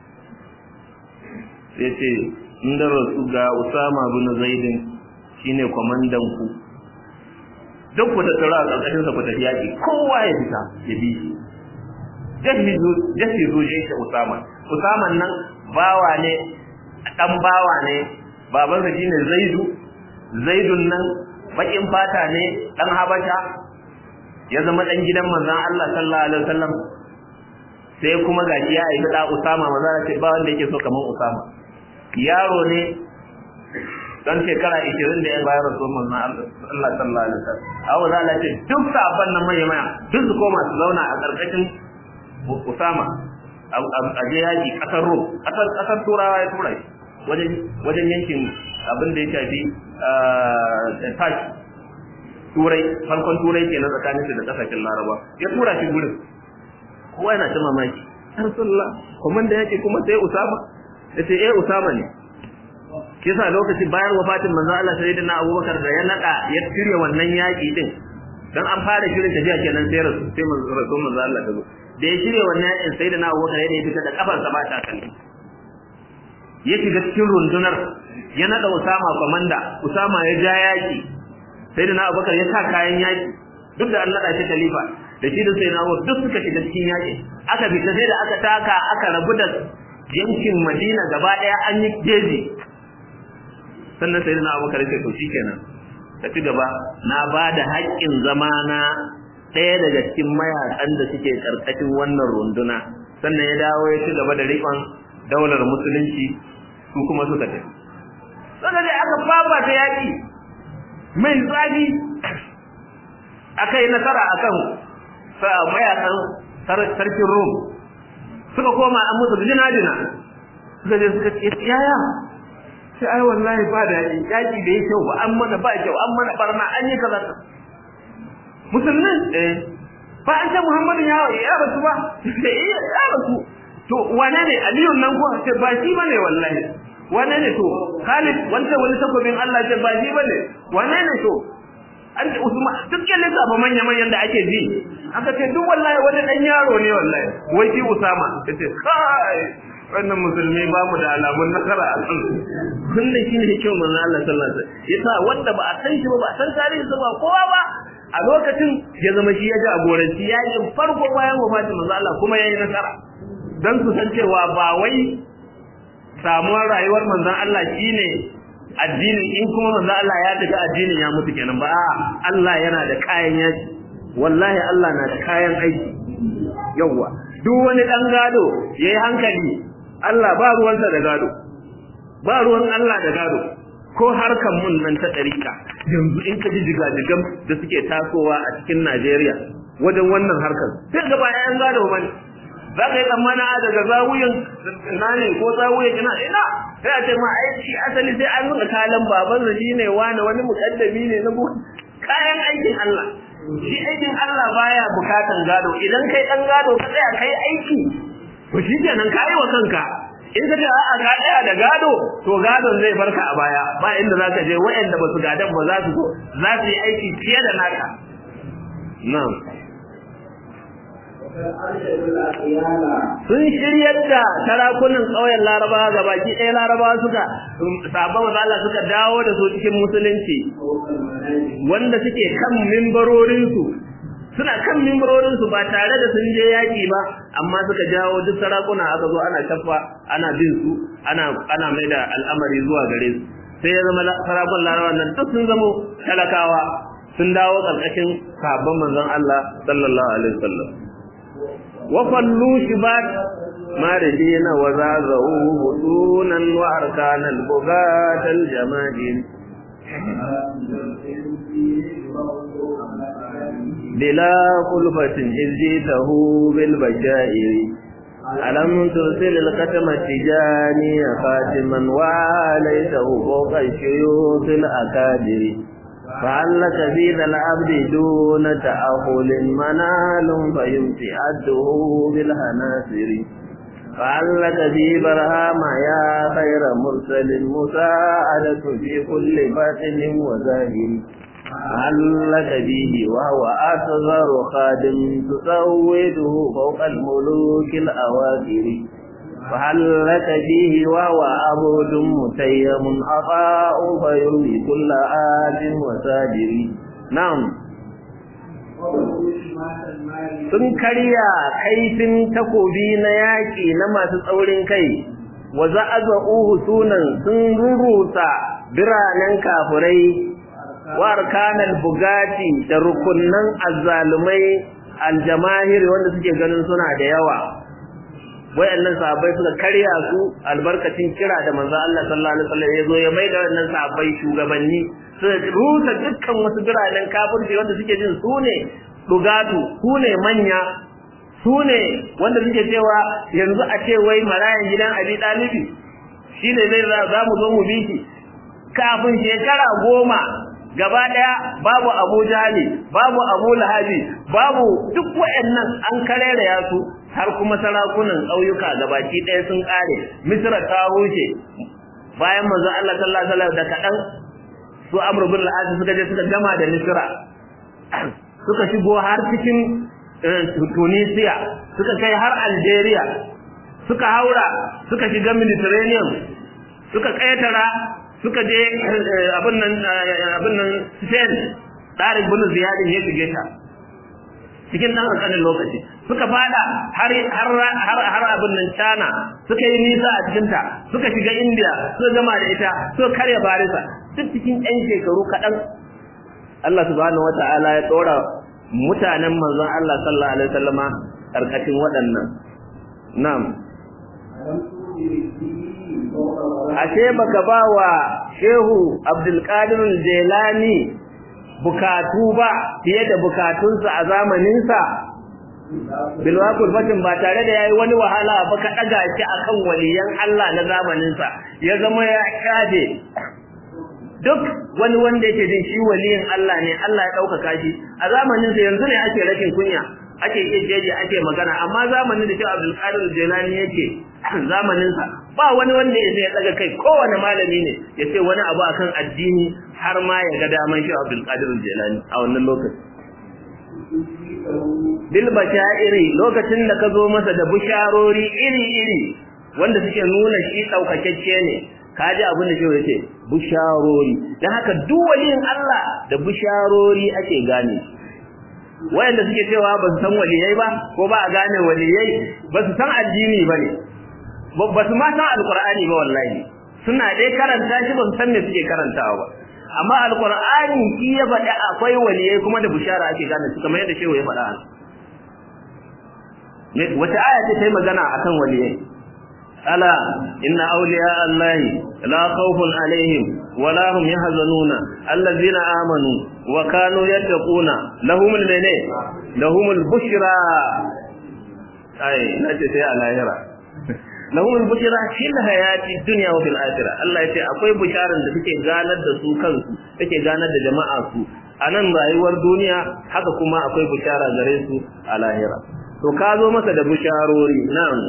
sai ce in da rasu ga Usama bin Zaidin shine kwamandan ku duk ku tattara a ƙarƙashin sa ku tafi yaƙi kowa ya fita ya bi shi jahizu jahizu shi Usama Usama nan bawa ne dan bawa ne babansa shine Zaidu Zaidun nan bakin fata ne dan Habasha ya zama dan gidan manzon Allah sallallahu alaihi wasallam sai kuma gashi ya aiki da Usama manzon ce ba wanda yake so kaman Usama yaro ne dan shekara 20 da ya bayar da manzon Allah sallallahu alaihi wasallam awu za Allah ce duk sabon nan mai maya duk su koma su zauna a karkashin Usama a je yaki kasar Rom kasar kasar Turawa ya tura shi wajen wajen yankin abin da ya shafi Turkey turai farkon turai ke nan tsakanin shi da kasashen laraba ya tura shi gurin kowa yana ta mamaki rasulullah kuma da yake kuma sai usama ya ce eh usama ne kisa lokaci bayan wafatin manzo Allah sai da Abubakar da ya nada ya shirya wannan yaki din dan an fara shirin tafiya kenan sai rasul sai manzo manzo Allah ta zo da ya shirya wannan yakin sai da Abubakar ya fita da kafar sa ba ta kan ya shiga cikin rundunar ya nada Usama komanda Usama ya ja yaki sai da na abubakar ya sa kayan yaƙi duk da an naɗa shi khalifa da shi da sai na duk suka shiga cikin yaƙi aka fita sai da aka taka aka rabu da yankin madina gaba ɗaya an yi jeji sannan sai da na abubakar ya to shikenan ka ci gaba na ba da haƙƙin zama na ɗaya daga cikin mayakan da suke ƙarƙashin wannan runduna sannan ya dawo ya ci gaba da riƙon daular musulunci su kuma suka tafi sannan dai aka fafata yaƙi mai zafi aka yi nasara a kan mayakan sarkin rom suka koma an musu jina-jina suka je suka ce yaya sai ai wallahi ba da yaki da ya kyau ba an mana ba kyau an mana barna an yi kaza musulmin eh ba an ce muhammadu ya ya rasu ba sai ya rasu to wane ne aliyun nan ko ce ba shi bane wallahi wane ne to khalid wanda wani takobin Allah ce ba shi bane wane ne to an ce usman duk yalle ka ba manya manyan da ake ji aka ce duk wallahi wani dan yaro ne wallahi wai shi usama kace kai wannan musulmi ba mu da alamun nasara a kan kullum shine kyau manzo Allah sallallahu alaihi wasallam yasa wanda ba a san shi ba ba a san tarihi ba kowa ba a lokacin ya zama shi ya ji agoranci yakin farko bayan wafatin manzo Allah kuma yayi nasara dan su san cewa ba wai samuwar rayuwar manzon Allah shine addinin in kuma manzon Allah ya tafi addinin ya mutu kenan ba a'a Allah yana da kayan yaki wallahi Allah na da kayan aiki yawa duk wani dan gado yayi hankali Allah ba ruwansa da gado ba ruwan Allah da gado ko harkan mun nan ta ɗarika yanzu in ka ji jigajigan da suke tasowa a cikin Najeriya wajen wannan harkar sai ga bayan an gado ba ne za ka yi tsammana daga zawuyin na ne ko zawuyin ina ina sai a ce ma ai shi asali sai an nuna kalan baban sa shine wani wani mukaddami ne na kayan aikin Allah shi aikin Allah baya bukatan gado idan kai dan gado ka tsaya kai aiki to shi kenan ka yi wa kanka in ka ce a'a ka tsaya da gado to gadon zai barka a baya ba inda za ka je waɗanda ba su gadan ba za su zo za su yi aiki fiye da naka na'am sun shiryar da sarakunan ƙauyen larabawa ga baki ɗaya larabawa suka sabon mazala suka dawo da su cikin musulunci wanda suke kan mimbarorinsu suna kan mimbarorinsu ba tare da sun je yaƙi ba amma suka jawo duk sarakuna aka zo ana shafa ana bin su ana ana mai da al'amari zuwa gare su sai ya zama sarakun larabawa nan duk sun zama talakawa sun dawo ƙarƙashin sabon manzon Allah sallallahu alaihi wasallam وفلوا شبات ماردين وزازوا بطونا وأركان البغاة الجماجين بلا خلفة إذ جيته بالبشائر ألم ترسل الختم التجاني خاتما وعليته فوق الشيوخ الأكابر فعلك في ذا العبد دون تأخل منال فيمسي عده بالهناسر فعلك في برهام يا خير مرسل مساعدة في كل باطن وزاهر علك به وهو أصغر خادم تسوده فوق الملوك الأواخر فهل لك فيه وهو عبد متيم عطاء فيرمي كل آت وساجر نعم sun karya kaifin takobi na yaƙi na masu tsaurin kai wa za'aza'uhu sunan sun rurusa biranen kafurai wa arkanal bugati da rukunnan azzalumai aljamahir wanda suke ganin suna da yawa wayannan sahabbai suka karya su albarkacin kira da manzo Allah sallallahu alaihi wasallam ya zo ya maida wannan sahabbai shugabanni suka rusa dukkan wasu biranen kafirci wanda suke jin su ne dugatu su ne manya su ne wanda suke cewa yanzu a ce wai marayan gidan Abi Dalibi shine zai za mu zo mu bi shi kafin shekara goma gaba daya babu Abu Jahali babu Abu Lahabi babu duk wayannan an karere ya su har kuma sarakunan ƙauyuka gabaki ɗaya sun ƙare misra ta rushe bayan manzon Allah sallallahu alaihi wasallam da kaɗan su Amr bin al suka je suka gama da misra suka shigo har cikin Tunisia suka kai har Algeria suka haura suka shiga Mediterranean suka ƙetara suka je abin nan abin nan Spain Tariq bin Ziyad ya shige ta cikin dan kankanin lokaci suka fada har har har har abin nan China suka yi nisa a cikin ta suka shiga India suka gama da ita suka karya Barisa duk cikin ɗan shekaru kaɗan Allah subhanahu wata'ala ya tsora mutanen manzon Allah sallallahu alaihi wasallama karkashin waɗannan na'am ashe baka ba wa Shehu Abdul Qadir Jilani bukatu ba fiye da bukatunsa a zamaninsa bilwakul fatin ba tare da yayi wani wahala ba ka daga shi akan waliyan Allah na zamanin sa ya zama ya kaje duk wani wanda yake jin shi waliyin Allah ne Allah ya dauka shi a zamanin sa yanzu ne ake rashin kunya ake jeje ake magana amma zamanin da Sheikh Abdul Qadir Jilani yake zamanin sa ba wani wanda ya ya daga kai kowane malami ne ya ce wani abu akan addini har ma ya ga daman Sheikh Abdul Qadir Jilani a wannan lokacin bil bashairi lokacin da ka zo masa da bisharori iri-iri wanda suke nuna shi daukakecce ne ka ji abin da shehu yace bisharori dan haka duk waliyin Allah da bisharori ake gane wayanda suke cewa ba su san waliyai ba ko ba a gane waliyai ba su san addini ba ne ba su ma san alqur'ani ba wallahi suna dai karanta shi ba su san me suke karantawa ba amma alqur'ani shi ya faɗi akwai waliyai kuma da bishara ake gane su kamar yadda shehu ya faɗa wata aya ce ta yi magana akan waliyai ala inna awliya allahi la khawfun alaihim wa la hum yahzanuna allazina amanu wa kanu yattaquna lahumul mene lahumul bushra ai nace sai a lahira lahumul bushra fil hayati dunya wa fil akhirah Allah yace akwai bisharan da suke ganar da su kansu take ganar da jama'a su a nan rayuwar duniya haka kuma akwai bishara gare su a lahira to ka zo masa da bisharori nan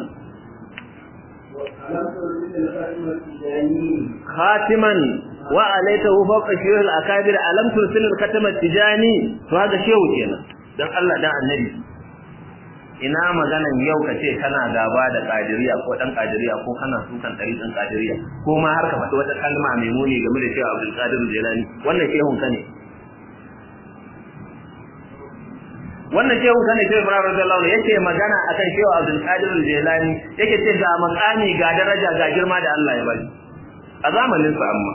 khatiman wa alaitahu fawqa shuyul akabir alam tursil al-khatam tijani to haka shehu kenan dan Allah dan annabi ina maganan yau kace kana gaba da kadiriya ko dan kadiriya ko kana sukan tariqin kadiriya ko ma har ka faɗi wata kalma mai muni game da Shehu Abdul Qadir Jilani wannan shehun ka ne wannan shehun ka ne Shehu Ibrahim radiyallahu anhu yake magana akan Shehu Abdul Qadir Jilani yake ce ga makami ga daraja ga girma da Allah ya bari a zamanin sa amma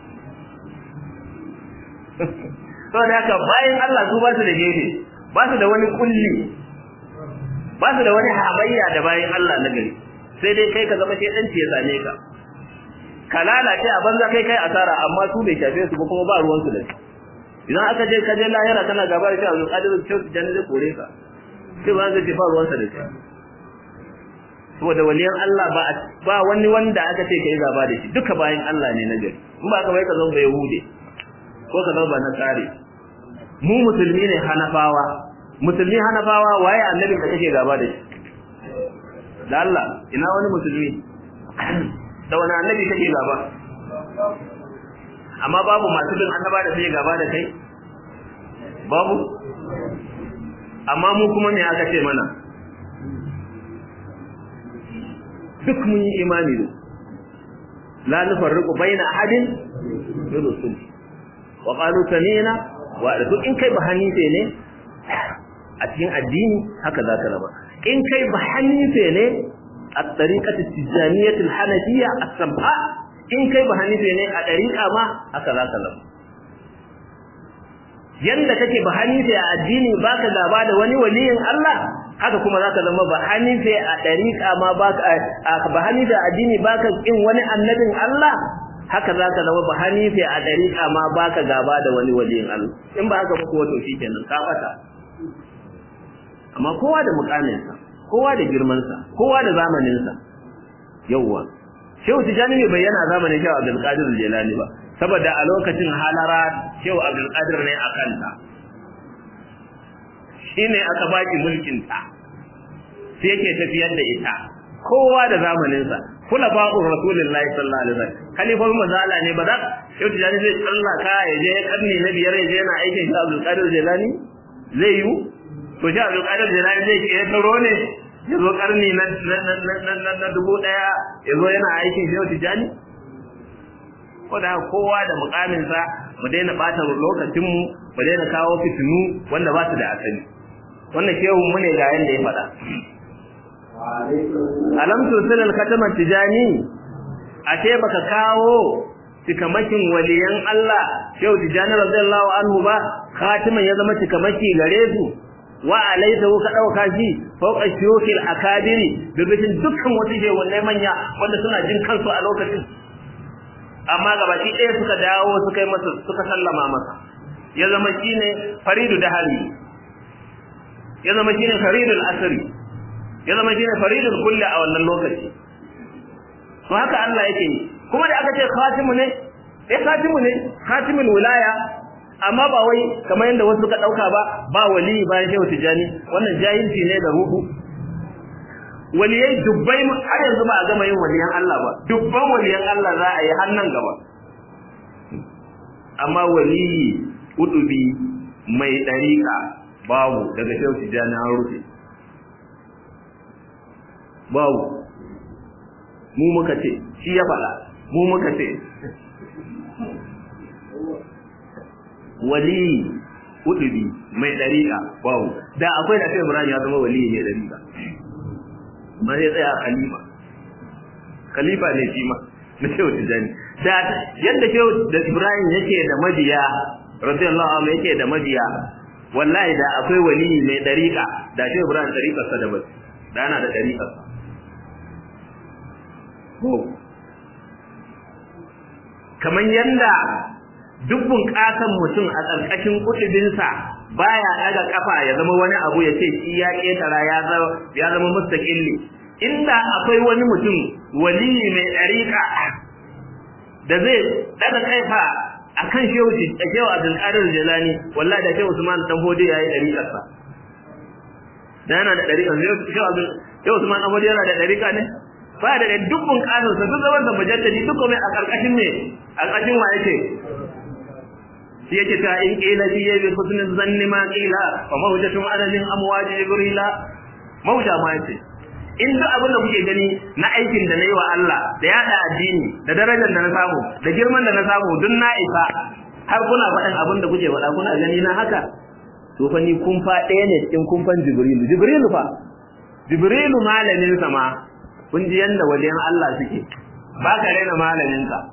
saboda haka bayan Allah su ba su da gefe ba su da wani kulli ba su da wani hamayya da bayan Allah na gari sai dai kai ka zama shedanci ya same ka ka lalace a banza kai kai asara amma su bai shafe su ba kuma ba ruwan su da shi idan aka je ka je lahira kana gaba da shi a zuƙadir da shi janna zai kore ka sai ba zai ba ruwan sa da shi saboda waliyan Allah ba ba wani wanda aka ce kai gaba da shi duka bayan Allah ne na gari in ba ka bai ka zama bai hude ko ka zama ba na tsare mu musulmi ne hanafawa musulmi hanafawa waye annabin da kake gaba da shi da Allah ina wani musulmi da wani annabi kake gaba amma babu masu bin annaba da suke gaba da kai babu amma mu kuma me aka ce mana duk mun yi imani da la nufarriqu baina ahadin min rusul wa qalu sami'na wa duk in kai ba hanife ne a cikin addini haka za ka raba in kai ba hanife ne a tariƙatar tijjaniyatul hanafiya a samha in kai ba hanife ne a ɗariƙa ma haka za ka raba yanda kake ba hanife a addini baka gaba da wani waliyin Allah haka kuma za ka zama ba hanife a ɗariƙa ma baka ba hanife a addini baka in wani annabin Allah haka za ka zama ba hanife a ɗariƙa ma baka gaba da wani waliyin Allah in ba haka ba kuwa to shi kenan ka fata amma kowa da mukaminsa kowa da girmansa kowa da zamaninsa yawwa shehu tijani bai bayyana zamanin shehu abdul qadir jilani ba saboda a lokacin halara shehu abdul qadir ne a kanta shine aka baki mulkin ta sai yake tafiyar da ita kowa da zamaninsa kula ba'ur rasulullahi sallallahu alaihi wasallam kalifar mazala ne ba za shehu tijani zai tsallaka ya je karni na biyar ya je yana aikin shehu abdul qadir jilani zai yi to shi Abdul Qadir Jilani zai ke taro ne ya zo karni na na dubu ɗaya ya zo yana aikin shi Tijani ko da kowa da mukamin sa mu daina bata lokacin mu mu daina kawo fitinu wanda ba su da asali wannan shehu mu ne ga yanda ya faɗa alam tursil al-khatama tijani ashe baka kawo cikamakin waliyan Allah shehu tijani radiyallahu anhu ba khatiman ya zama cikamaki gare su wa alaitahu ka dauka shi fawqa shuyukil akabiri bibin dukkan wata je wannan manya wanda suna jin kansu a lokacin amma gabaki ɗaya suka dawo suka yi masa suka sallama masa ya zama shine faridu dahari ya zama shine faridul asri ya zama shine faridul kulli a wannan lokaci to haka Allah yake yi kuma da aka ce khatimu ne eh khatimu ne khatimul wilaya amma ba wai kamar yadda wasu suka dauka ba ba wali bayan shehu tijani wannan jahilci ne da ruhu waliyai dubbai har yanzu ba a gama yin waliyan Allah ba dubban waliyan Allah za a yi hannan gaba amma waliyi udubi mai dariƙa babu daga shehu tijani an rufe babu mu muka ce shi ya faɗa mu muka ce wali udubi mai dariƙa babu da akwai da sai Ibrahim ya zama wali ne dariƙa ma sai tsaya khalifa khalifa ne shi ma na shehu tijani da yadda shehu da Ibrahim yake da mabiya radiyallahu anhu yake da mabiya wallahi da akwai wali mai dariƙa da shehu Ibrahim dariƙarsa da bas da ana da dariƙarsa ko kamar yanda duk bunƙasan mutum a ƙarƙashin kutubinsa baya ɗaga ƙafa ya zama wani abu ya ce shi ya ƙetara ya zama mustaƙilli inda akwai wani mutum waliyi mai ɗariƙa da zai ɗaga kaifa a kan shehu a shehu abdulkadir jalani wallahi da shehu usman dan hodi ya yi ɗariƙarsa da yana da ɗariƙa shehu usman dan hodi yana da ɗariƙa ne ba da duk bunƙasarsa duk zaman da mujaddadi duk kuma a ƙarƙashin me a ƙarƙashin wa yake shi yake ta in qila fi bi husnin zanni ma qila wa mawjatun adadin amwaji jibrila mawja ma yace in duk abin da kuke gani na aikin da nayi wa Allah da yada addini da darajar da na samu da girman da na samu duk na isa har kuna faɗin abin da kuke faɗa kuna gani na haka to fa ni kun fa ɗaya ne cikin kumfan jibrilu jibrilu fa jibrilu malamin sa ma kun ji yanda wajen Allah suke ba ka raina malamin ka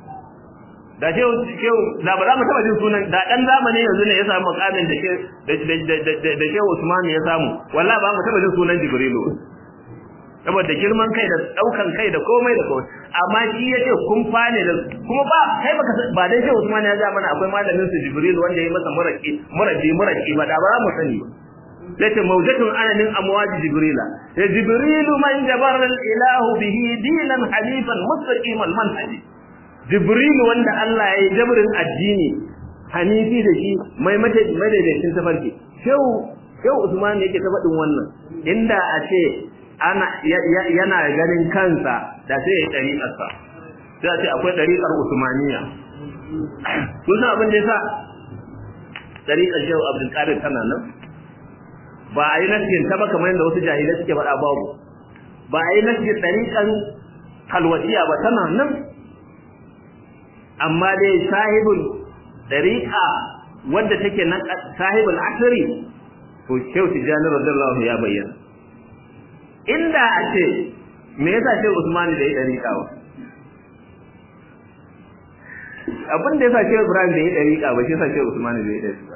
da shehu shehu da ba za mu taba jin sunan da dan zamani yanzu ne ya samu makamin da da da shehu Usman ya samu wallahi ba mu taba jin sunan Jibrilu saboda girman kai da daukan kai da komai da komai amma shi yace kun fane da kuma ba kai baka ba dai shehu Usman ya ga mana akwai malamin su Jibril wanda ya masa muraki muraki muraki ba da ba mu sani ba yace mawjatun ananin amwaji jibrila ya jibrilu man jabara al-ilahu bihi dinan halifan mustaqimal manhaji Jibril wanda Allah ya yi jabrin addini hanifi da shi mai madaidaicin tafarki shehu shehu Usman yake ta faɗin wannan inda a ce ana yana ganin kansa da sai ya ɗariƙarsa sai a ce akwai ɗariƙar Usmaniya kun san abin da yasa ɗariƙar shehu Abdul Qadir tana nan ba a yi nasiyin ta ba kamar yadda wasu jahilai suke faɗa babu ba a yi nasiyin ɗariƙan halwatiya ba tana nan amma dai sahibul dariqa wanda take nan sahibul asri to shehu tijani radiyallahu ya bayyana inda a ce me yasa shehu usman da ya dariqa ba abin da yasa shehu ibrahim da ya dariqa ba shi yasa shehu usman da ya dariqa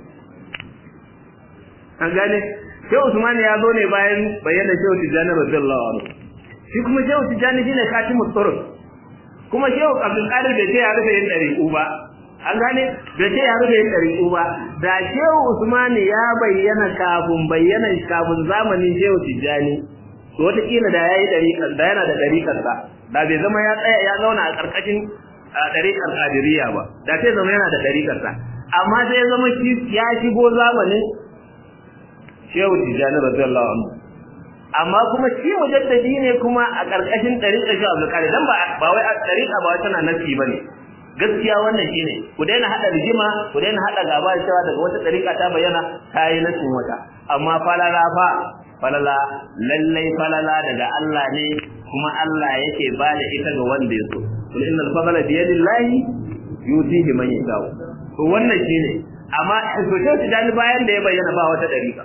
an gane shehu usman ya zo ne bayan bayyana shehu tijani radiyallahu anhu shi kuma shehu tijani shine katimut turuk kuma shehu abdul qadir bai ce ya rufe yin dariƙu ba an gane bai ce ya rufe yin dariƙu ba da shehu usman ya bayyana kafin bayyana kafin zamanin shehu tijjani to wataƙila da ya yi dariƙar da yana da dariƙar sa da bai zama ya tsaya ya zauna a ƙarƙashin dariƙar qadiriyya ba da sai zama yana da dariƙar sa amma sai ya zama shi ya shigo zamanin shehu tijjani radiyallahu anhu amma kuma shi mujaddadi ne kuma a ƙarƙashin ɗariƙar shi Abdul Qadir dan ba ba wai ɗariƙa ba tana nasi bane gaskiya wannan shine ku daina hada rigima ku daina hada gaba cewa daga wata ɗariƙa ta bayyana ta yi nasin wata amma falala fa falala lallai falala daga Allah ne kuma Allah yake ba da ita ga wanda ya so kul innal fadla bi yadillahi yutihi man yasha to wannan shine amma to sai bayan da ya bayyana ba wata ɗariƙa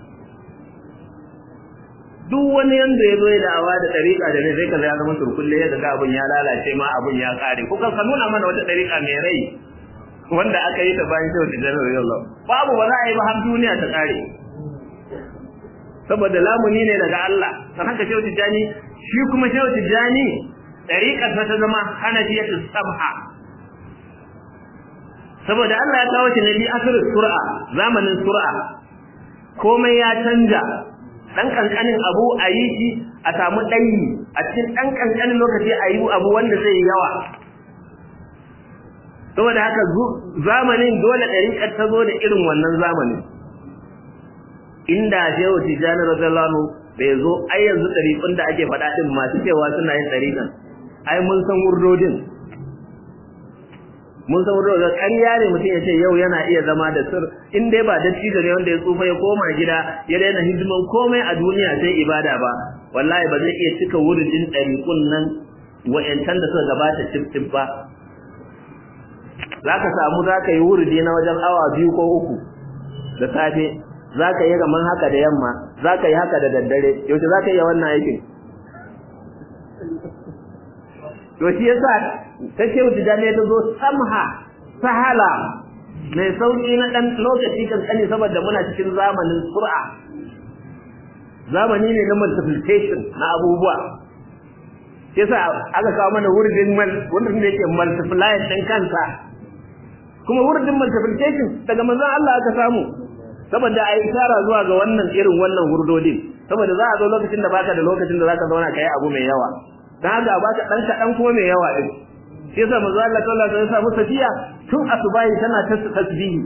duk wani yanda ya zo ya da'awa da ɗariƙa da ne zai kaza ya zama turkulle ya ga abin ya lalace ma abin ya kare ko ka nuna mana wata ɗariƙa mai rai wanda aka yi ta bayan shehu tijjani radiyallahu babu ba za a yi ba har duniya ta kare saboda lamuni ne daga Allah san haka shehu tijjani shi kuma shehu tijjani ɗariƙar ta ta zama hanafiyatu sabha saboda Allah ya kawo shi ne bi asir sur'a zamanin sur'a komai ya canja dan kankanin abu a yi shi a samu ɗanyi a cikin ɗan kankanin lokaci a yi abu wanda zai yawa saboda haka zamanin dole ɗariƙar ta zo da irin wannan zamanin inda shehu tijjani radiyallahu bai zo ai yanzu ɗariƙun da ake faɗa ɗin masu cewa suna yin ɗariƙan ai mun san wurdodin mun san wurdodin ƙarya ne mutum ya ce yau yana iya zama da sir in dai ba dattijo ne wanda ya tsufa ya koma gida ya daina hidiman komai a duniya sai ibada ba wallahi ba zai iya cika wuridin ɗariƙun nan wa'yancan da suka gabata cif ba za ka samu za ka yi wuridi na wajen awa biyu ko uku da safe za ka yi kamar haka da yamma za ka yi haka da daddare yaushe za ka yi wannan aikin to shi yasa ta ce wuce jami'a ta zo samha sahala mai sauƙi na ɗan lokaci kankani saboda muna cikin zamanin sur'a zamani ne na multiplication na abubuwa shi yasa aka kawo mana wurin wurin da yake multiply ɗin kansa kuma wurin multiplication daga manzon Allah aka samu saboda a yi isara zuwa ga wannan irin wannan hurdodin saboda za a zo lokacin da baka da lokacin da zaka zauna kai abu mai yawa dan haka baka dan kadan kuma mai yawa din shi yasa manzo Allah sallallahu alaihi wasallam safiya tun asubahi tana ta tasbihi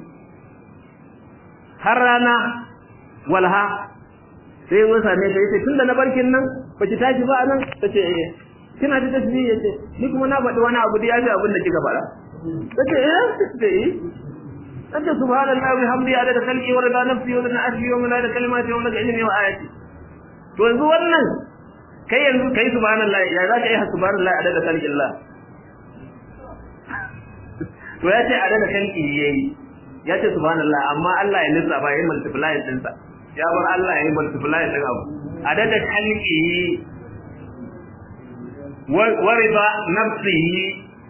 har rana walha sai mun same ta yace tunda na barkin nan ba ki tashi ba nan tace eh kina ta tasbihi yace ni kuma na faɗi wani abu da ya ji abin da kika faɗa tace eh tace eh أنت سبحان الله وبحمده عدد خلقه ورضا نفسه ورضا عرشه ومداد كلماته ومداد علمه وآياته to yanzu wannan kai yanzu kai subhanallah ya za ka yi subhanallah adad khalqillah to ya ce adad khalqi yayi ya ce subhanallah amma Allah ya lissafa yayin multiply din sa ya bar Allah ya yi multiply din abu adad khalqi wa rida nafsihi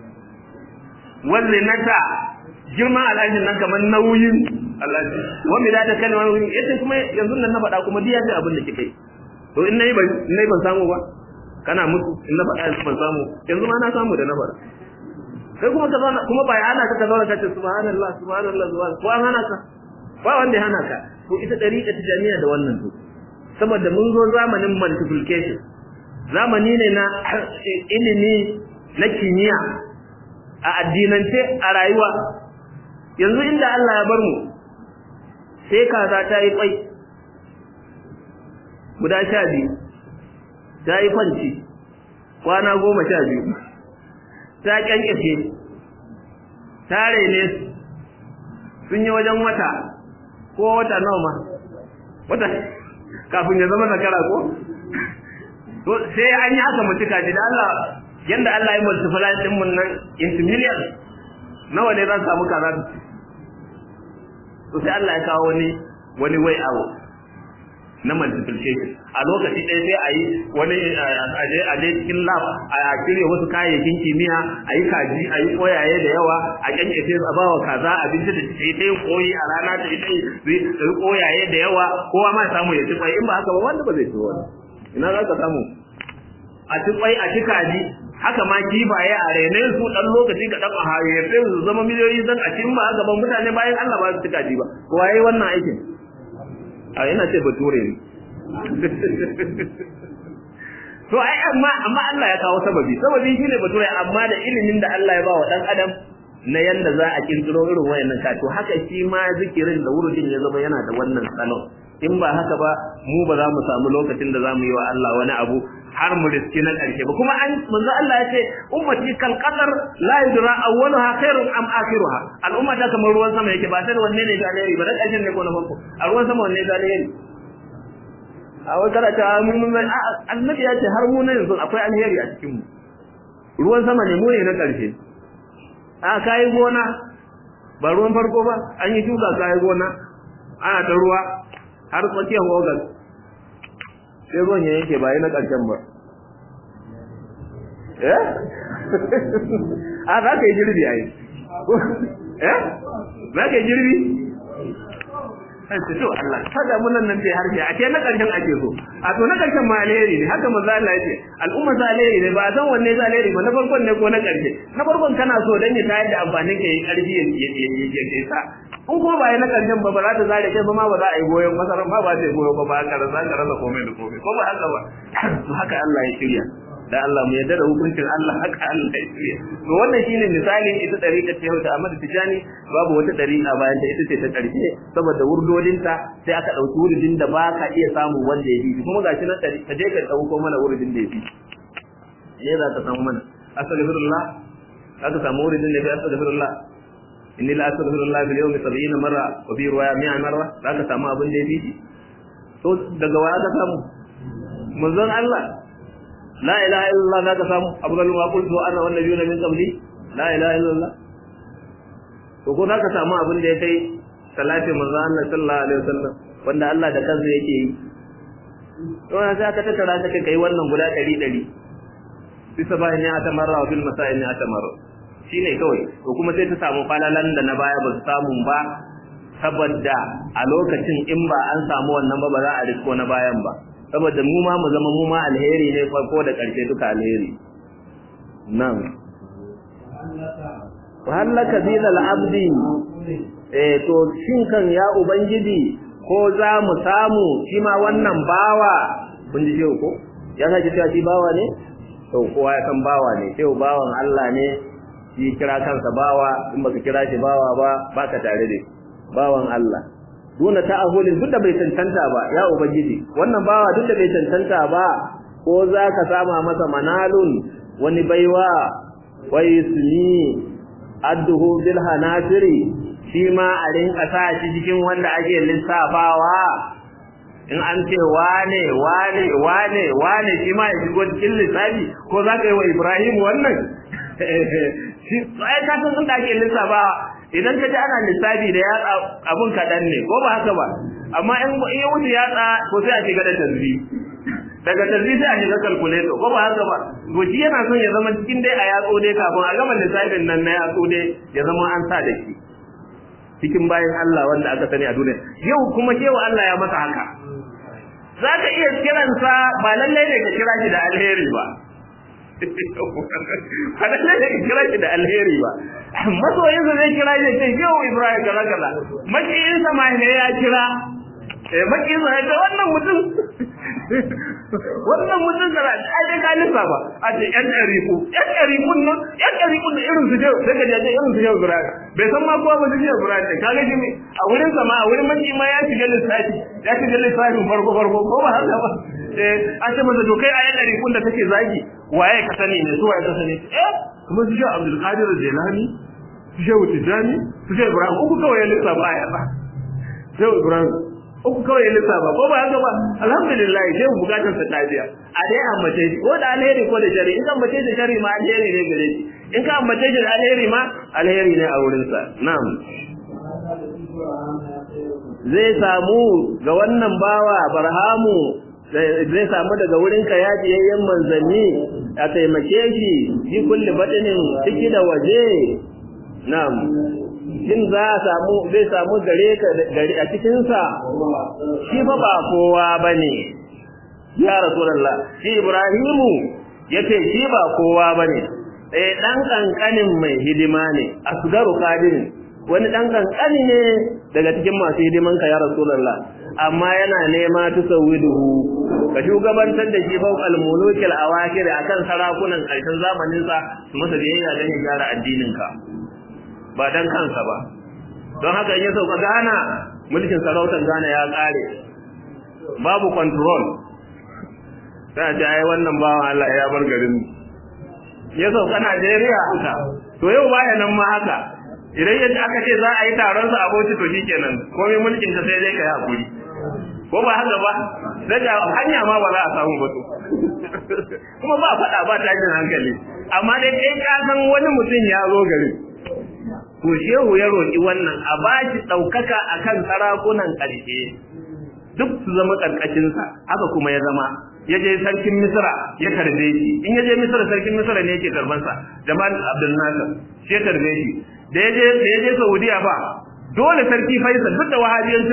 wal nata girman alhajin nan kamar nauyin alhaji wanda da ta kalma yace kuma yanzu nan na faɗa kuma diya ce abin da kike to in nayi ban nayi ban samu ba kana mutu in na faɗa yanzu ban samu yanzu ma na samu da na faɗa kai kuma ka zauna kuma bai hana ka ka zauna ka ce subhanallah subhanallah subhanallah ko an hana ka ba wanda ya hana ka to ita dariƙa tijaniya da wannan to saboda mun zo zamanin multiplication zamani ne na ilimi na kimiyya a addinance a rayuwa yanzu inda Allah ya bar mu sai kaza ta yi kwai guda sha biyu ta yi kwanci kwana goma sha biyu ta kyankyashe ta rene sun yi wajen wata ko wata nawa ma wata kafin ya zama zakara ko to sai an yi haka mutuka ji da Allah yanda Allah ya multiply din mun nan into millions nawa ne zan samu kaza to sai Allah ya kawo wani wani way out na multiplication a lokaci ɗaya sai a yi wani aje aje cikin lab a kire wasu kayayyakin kimiyya a yi kaji a yi koyaye da yawa a kyankyashe a bawa kaza abinci da ta yi ta yi koyi a rana ta yi ta yi koyaye da yawa kowa ma samu ya ci kwai in ba haka ba wanda ba zai ci wani ina za ka samu a ci kwai a ci kaji haka ma kifaye a rene su dan lokaci ka dan a haye sai su zama miliyoyi zan a cikin ba haka ban mutane bayan Allah ba su ci kaji ba ko yayi wannan aikin a ina ce bature ne to ai amma amma Allah ya kawo sababi sababi shine bature amma da ilimin da Allah ya ba wa dan adam na yanda za a kirkiro irin wayannan ka to haka shi ma zikirin da wurudin ya zama yana da wannan salon in ba haka ba mu ba za mu samu lokacin da za mu yi wa Allah wani abu har mu riski na ƙarshe ba kuma an manzo Allah ya ce ummati kal qadar la yudra awwaluha khairun am akhiruha al'umma ta kamar ruwan sama yake ba sai wanne ne da alheri ba da ƙarshen ne ko na farko a ruwan sama wanne da alheri a wai kada ta mun mun annabi ya ce har mu ne yanzu akwai alheri a cikin mu ruwan sama ne mu ne na ƙarshe a kai gona ba ruwan farko ba an yi shuka kai gona ana ta ruwa har tsakiyar ogal sai ruwan ya yanke ba yi na ƙarshen ba eh a za ka yi girbi a yi eh za ka yi girbi sai su to Allah kada mun nan bai harshe a ce na ƙarshen ake so a to na karshen ma alheri ne haka manzo Allah ya ce al'umma ta alheri ne ba a san wanne ta alheri ba na farkon ne ko na karshe na farkon kana so dan ya tayar da amfanin ka yi karfi ya ya ya sa in kuma ba ya na karshen ba ba za ta zare kai ba ma ba za a yi goyon masaran ba ba ta yi goyo ba ba ka rasa ka rasa komai da komai ko ba haka ba to haka Allah ya shirya da Allah mu yarda da hukuncin Allah haka Allah ya shirya to wannan shine misalin ita dariƙa ta Yauta Ahmad Tijani babu wata dariƙa bayan ta ita ce ta karshe saboda wurdodinta sai aka dauki wurdin da ba ka iya samu wanda ya bi kuma gashi na dari ka je ka dauko mana wurdin da ya bi ne za ka samu mana astaghfirullah aka samu wurdin da ya bi astaghfirullah inni la astaghfirullah bil yawmi 70 marra wa bi riwaya 100 marra za ka samu abin da ya bi to daga waya ka samu manzon Allah la ilaha illallah zaka samu abdul ma qultu ana wan nabiyuna min qabli la ilaha illallah to ko zaka samu abin da ya kai salati manzo Allah sallallahu alaihi wasallam wanda Allah da kansa yake yi to sai aka tattara ka kai wannan guda 100 100 bisa bayan ya tamarra wa bil masail ya tamarra shine kawai to kuma sai ta samu falalan da na baya ba su samu ba saboda a lokacin in ba an samu wannan ba ba za a risko na bayan ba saboda mu ma mu zama mu ma alheri ne farko da ƙarshe duka alheri nan wahallaka zinal abdi eh to shin kan ya ubangiji ko za mu samu shi ma wannan bawa kun ji ko ya sake cewa shi bawa ne to kowa ya san bawa ne sai bawan Allah ne shi kira kansa bawa in baka kira shi bawa ba baka tare da bawan Allah duna ta'ahulin duk da bai tantanta ba ya ubangiji wannan bawa duk da bai tantanta ba ko za ka sama masa manalun wani baiwa wa yusmi adduhu bil hanasiri shi ma a rinka sa shi cikin wanda ake lissafawa in an ce wane wane wane wane shi ma ya shigo cikin lissafi ko za ka yi wa ibrahim wannan shi ai ka san da ake lissafawa idan ka ji ana lissafi da yatsa abun kaɗan ne ko ba haka ba amma in ya wuce yatsa ko sai a shiga da tarzi daga tarzi sai a shiga calculator ko ba haka ba to shi yana son ya zama cikin dai a yatsu dai kafin a gama lissafin nan na yatsu dai ya zama an sa da shi cikin bayan Allah wanda aka sani a duniya yau kuma cewa Allah ya masa haka za ka iya kiransa ba lallai ne ka kira shi da alheri ba ba lallai ne ka kira shi da alheri ba masoyinsa zai kira shi ce yau Ibrahim kaza kaza makiyinsa ma ne ya kira eh makiyinsa ya ce wannan mutum wannan mutum da ai dai ka lissa ba a ce yan ɗariku yan ɗarikun nan yan ɗarikun da irin su je sai ka je irin su je Ibrahim bai san ma kowa ba su je Ibrahim ne kaga shi ne a wurin sa ma a wurin maki ma ya shiga lissafi ya shiga lissafin farko farko ko ba haka ba eh an ce masa to kai a yan ɗarikun da kake zagi waye ka sani ne su waye ka sani eh kuma su je Abdul Qadir Jilani su je Tijani su je Ibrahim uku kawai ya lissafa a yaba sai Ibrahim uku kawai ya lissafa ko ba haka ba alhamdulillah sai bukatar sa tafiya a dai ambace shi ko da alheri ko da shari in ka ambace shi shari ma alheri ne gare shi in ka ambace shi da alheri ma alheri ne a wurin sa na'am zai samu ga wannan bawa barhamu zai samu daga wurin ka ya jiyayyen manzanni a taimake shi fi kulli batinin ciki da waje na'am shin za a samu zai samu gare ka gari a cikinsa shi fa ba kowa bane ya rasulullah shi ibrahimu yace shi ba kowa bane eh dan kankanin mai hidima ne asgaru qadirin wani dan kankani ne daga cikin masu hidiman ka ya rasulullah amma yana nema tusawiduhu ka shugabantar da shi fawqal mulukil awakir akan sarakunan karshen zamanin sa su masa biyayya don ya gyara addinin ka ba dan kansa ba don haka in ya sauka Ghana mulkin sarautar Ghana ya kare babu control sai ta ai wannan bawan Allah ya bar garin ya sauka Najeriya haka to yau baya nan ma haka idan yadda aka ce za a yi taron sa aboki to shikenan komai mulkin ka sai dai ka yi hakuri ko ba haka ba daga hanya ma ba za a samu ba to kuma ba faɗa ba tashin hankali amma dai kai ka san wani mutum ya zo garin to shehu ya roƙi wannan a ba shi ɗaukaka a kan sarakunan ƙarshe duk su zama ƙarƙashinsa haka kuma ya zama ya je sarkin misra ya karbe shi in ya je misra sarkin misra ne yake karbansa jamal abdul nasir shi ya karbe shi da ya je da ya je saudiya ba dole sarki faisal duk da wahabiyancin su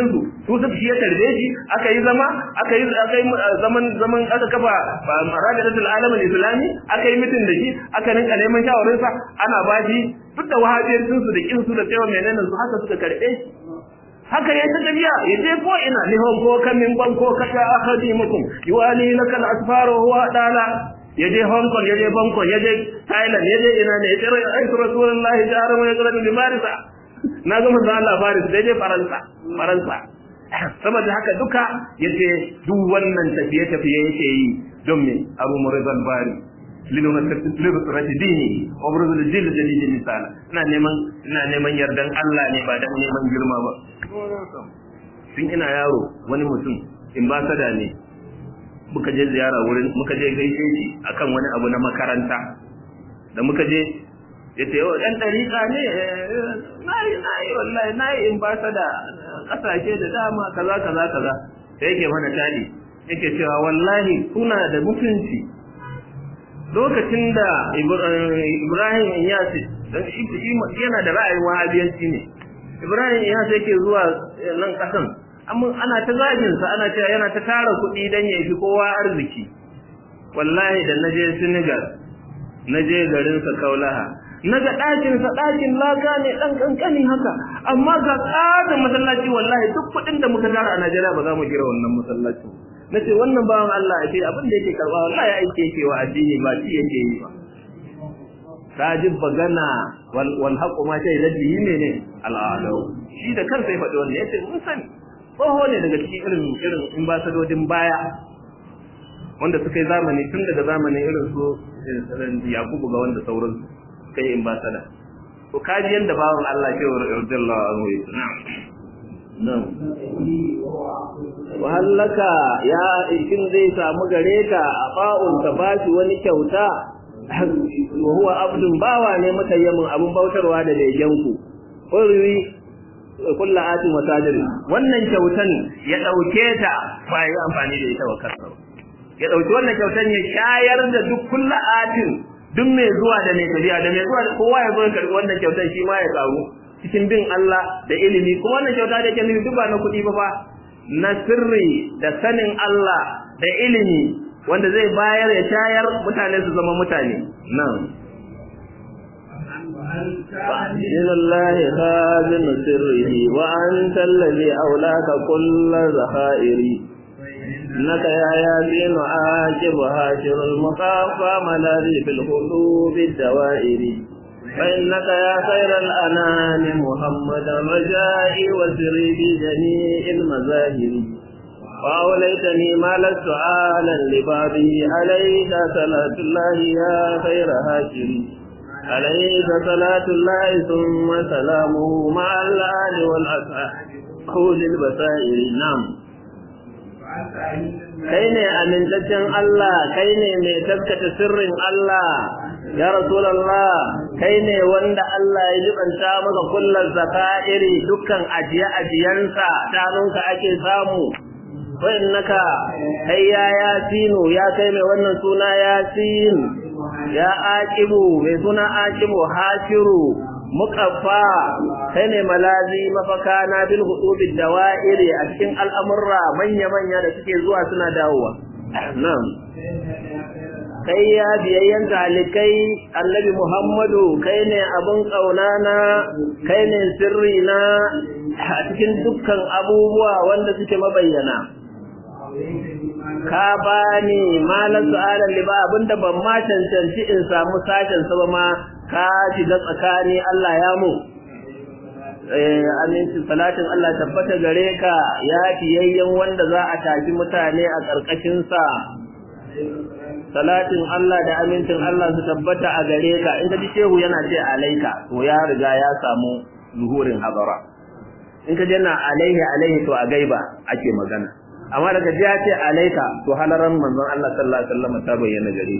su su shi ya tarbe shi aka yi zama aka yi aka yi zaman zaman aka kafa maradatul alamin islami aka yi mitin da shi aka rinka neman shawarin sa ana ba shi duk da wahabiyancin su da kin su da tsayawa menene su haka suka karbe shi haka ya ta tafiya ya je ko ina lihon ko kamin ban ko kata ahadimukum yuwali lakal asfar wa huwa dala ya je Hong Kong ya je Bangkok ya je Thailand ya je ina ne ya ce ai Rasulullahi jarum ya zara bi marisa na ga manzo Allah Faris da je Faransa Faransa saboda haka duka yace duk wannan tafiye tafiye yake yi don me Abu Murizal Bari liluna lirrati dini wa burzul jil jalil misala ina neman ina neman yardan Allah ne ba dan neman girma ba tun ina yaro wani mutum in ba sada ne muka je ziyara wurin muka je gaishe shi akan wani abu na makaranta da muka je yace yau dan dariƙa ne nayi nayi wallahi nayi in ba sada kasashe da dama kaza kaza kaza sai yake mana tadi yake cewa wallahi kuna da mutunci lokacin da Ibrahim Iyasi dan shi yana da ra'ayin wahabiyanci ne Ibrahim Iyasi yake zuwa nan kasan amma ana ta zagin sa ana cewa yana ta tara kuɗi dan ya fi kowa arziki wallahi da naje Senegal naje garin sa Kaulaha naga ɗakin sa ɗakin laka ne dan kankani haka amma ga tsarin masallaci wallahi duk kuɗin da muka tara a Najeriya ba za mu gira wannan masallacin nace wannan bawan Allah ake abin da yake karba wallahi aike yake wa addini ba shi yake yi ba tajib bagana wal wal haqu ma shay ladhi ne al'adu shi da kansa ya faɗi wannan yace mun sani tsoho ne daga cikin irin irin ambasadodin baya wanda suka yi zamani tun daga zamanin irin su Yakubu ga wanda sauransu kai ambasada to kaji yanda bawan Allah ke wa radiyallahu anhu na'am na'am wahallaka ya shin zai samu gare ka a fa'un ka bashi wani kyauta wa huwa abdun bawa ne mutayyamin abun bautarwa da legenku qurri kullu atin wa tajiri wannan kyautan ya dauke ta ba yi amfani da ita wa kansa ya dauki wannan kyautan ya shayar da duk kullu atin duk mai zuwa da mai tafiya da mai zuwa kowa ya zo ya karbi wannan kyautan shi ma ya karu cikin bin Allah da ilimi kuma wannan kyauta da yake nufi duk ba na kuɗi ba fa na sirri da sanin Allah da ilimi wanda zai bayar ya shayar mutane su zama mutane nan فإن الله خازن سره وأنت الذي أولاك كل ذخائر إنك يا ياسين عاجب هاشر المخافى ملاذي في القلوب الدوائر فإنك يا خير الأنام محمد رجائي وسري في جميع المظاهر وأوليتني ما لست عالا لبابه عليك صلاة الله يا خير هاشر عليك صلاة الله ثم سلامه مع الآل والأصحاب خذ البصائر نعم kai ne amintaccen Allah kai ne mai taskata sirrin Allah ya rasulullah kai ne wanda Allah ya jibanta maka kullum zaka'iri dukkan ajiye ajiyansa tanunka ake samu wa innaka kai ya yasinu ya kai mai wannan suna yasin ya aqibu mai suna aqibu hashiru muqaffa kai ne malazi mafaka na bil hudubi dawa'iri a cikin al'amurra manya manya da suke zuwa suna dawowa na'am kai ya biyayyen talikai annabi muhammadu kai ne abin ƙaunana kai ne sirri na a cikin dukkan abubuwa wanda suke mabayyana ka bani malar su'alar liba abinda ban ma cancanci in samu sashen sa ma ka shiga tsakani Allah ya mu aminci salatin Allah tabbata gare ka ya fiyayyen wanda za a tafi mutane a ƙarƙashin sa salatin Allah da amincin Allah su tabbata a gare ka in ka ji shehu yana ce alaika to ya riga ya samu zuhurin habara in ka ji na alaihi alaihi to a gaiba ake magana amma daga ji ya ce alaika to halaran manzon Allah sallallahu alaihi wasallam ta bayyana gare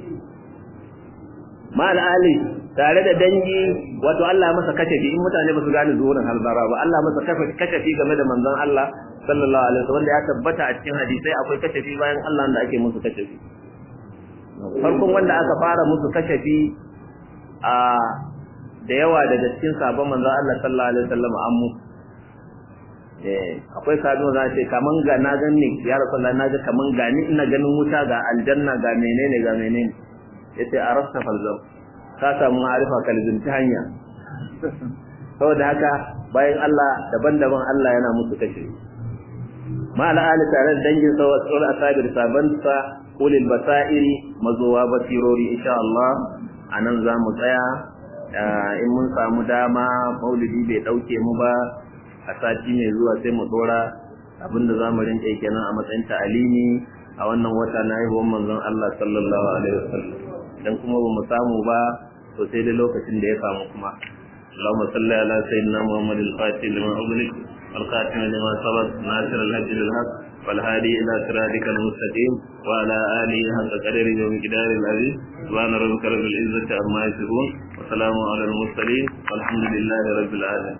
ma ali tare da dangi wato Allah masa kashafi in mutane ba su gane zuhurin halbara ba Allah masa kashafi game da manzon Allah sallallahu alaihi wasallam da ya tabbata a cikin hadisai akwai kashafi bayan Allah da ake musu kashafi farkon wanda aka fara musu kashafi a da yawa daga cikin sabon manzon Allah sallallahu alaihi wasallam an musu eh akwai saduwa za ce kaman ga na ganni ya rasulullah na ga kaman ga ni ina ganin wuta ga aljanna ga menene ga menene yace arafta falzam ka samu ma'arifa kalbin ta hanya saboda haka bayan Allah daban-daban Allah yana musu kashe ma al'ali tare da dangin sa wasu asabir sabansa ulil basairi mazuwa basirori insha Allah anan za mu tsaya in mun samu dama maulidi bai dauke mu ba a sati mai zuwa sai mu dora abinda za mu rinka kenan a matsayin ta'alimi a wannan wata na haihuwar manzon Allah sallallahu alaihi wasallam dan kuma ba mu samu ba to sai dai lokacin da ya samu kuma اللهم صل على سيدنا محمد الفاتح لما أغلق والخاتم لما سبق ناصر الهدي بالحق والهادي إلى صراطك المستقيم وعلى آله حق قدره ومقداره العظيم سبحان ربك رب العزة عما يصفون وسلام على المرسلين والحمد لله رب العالمين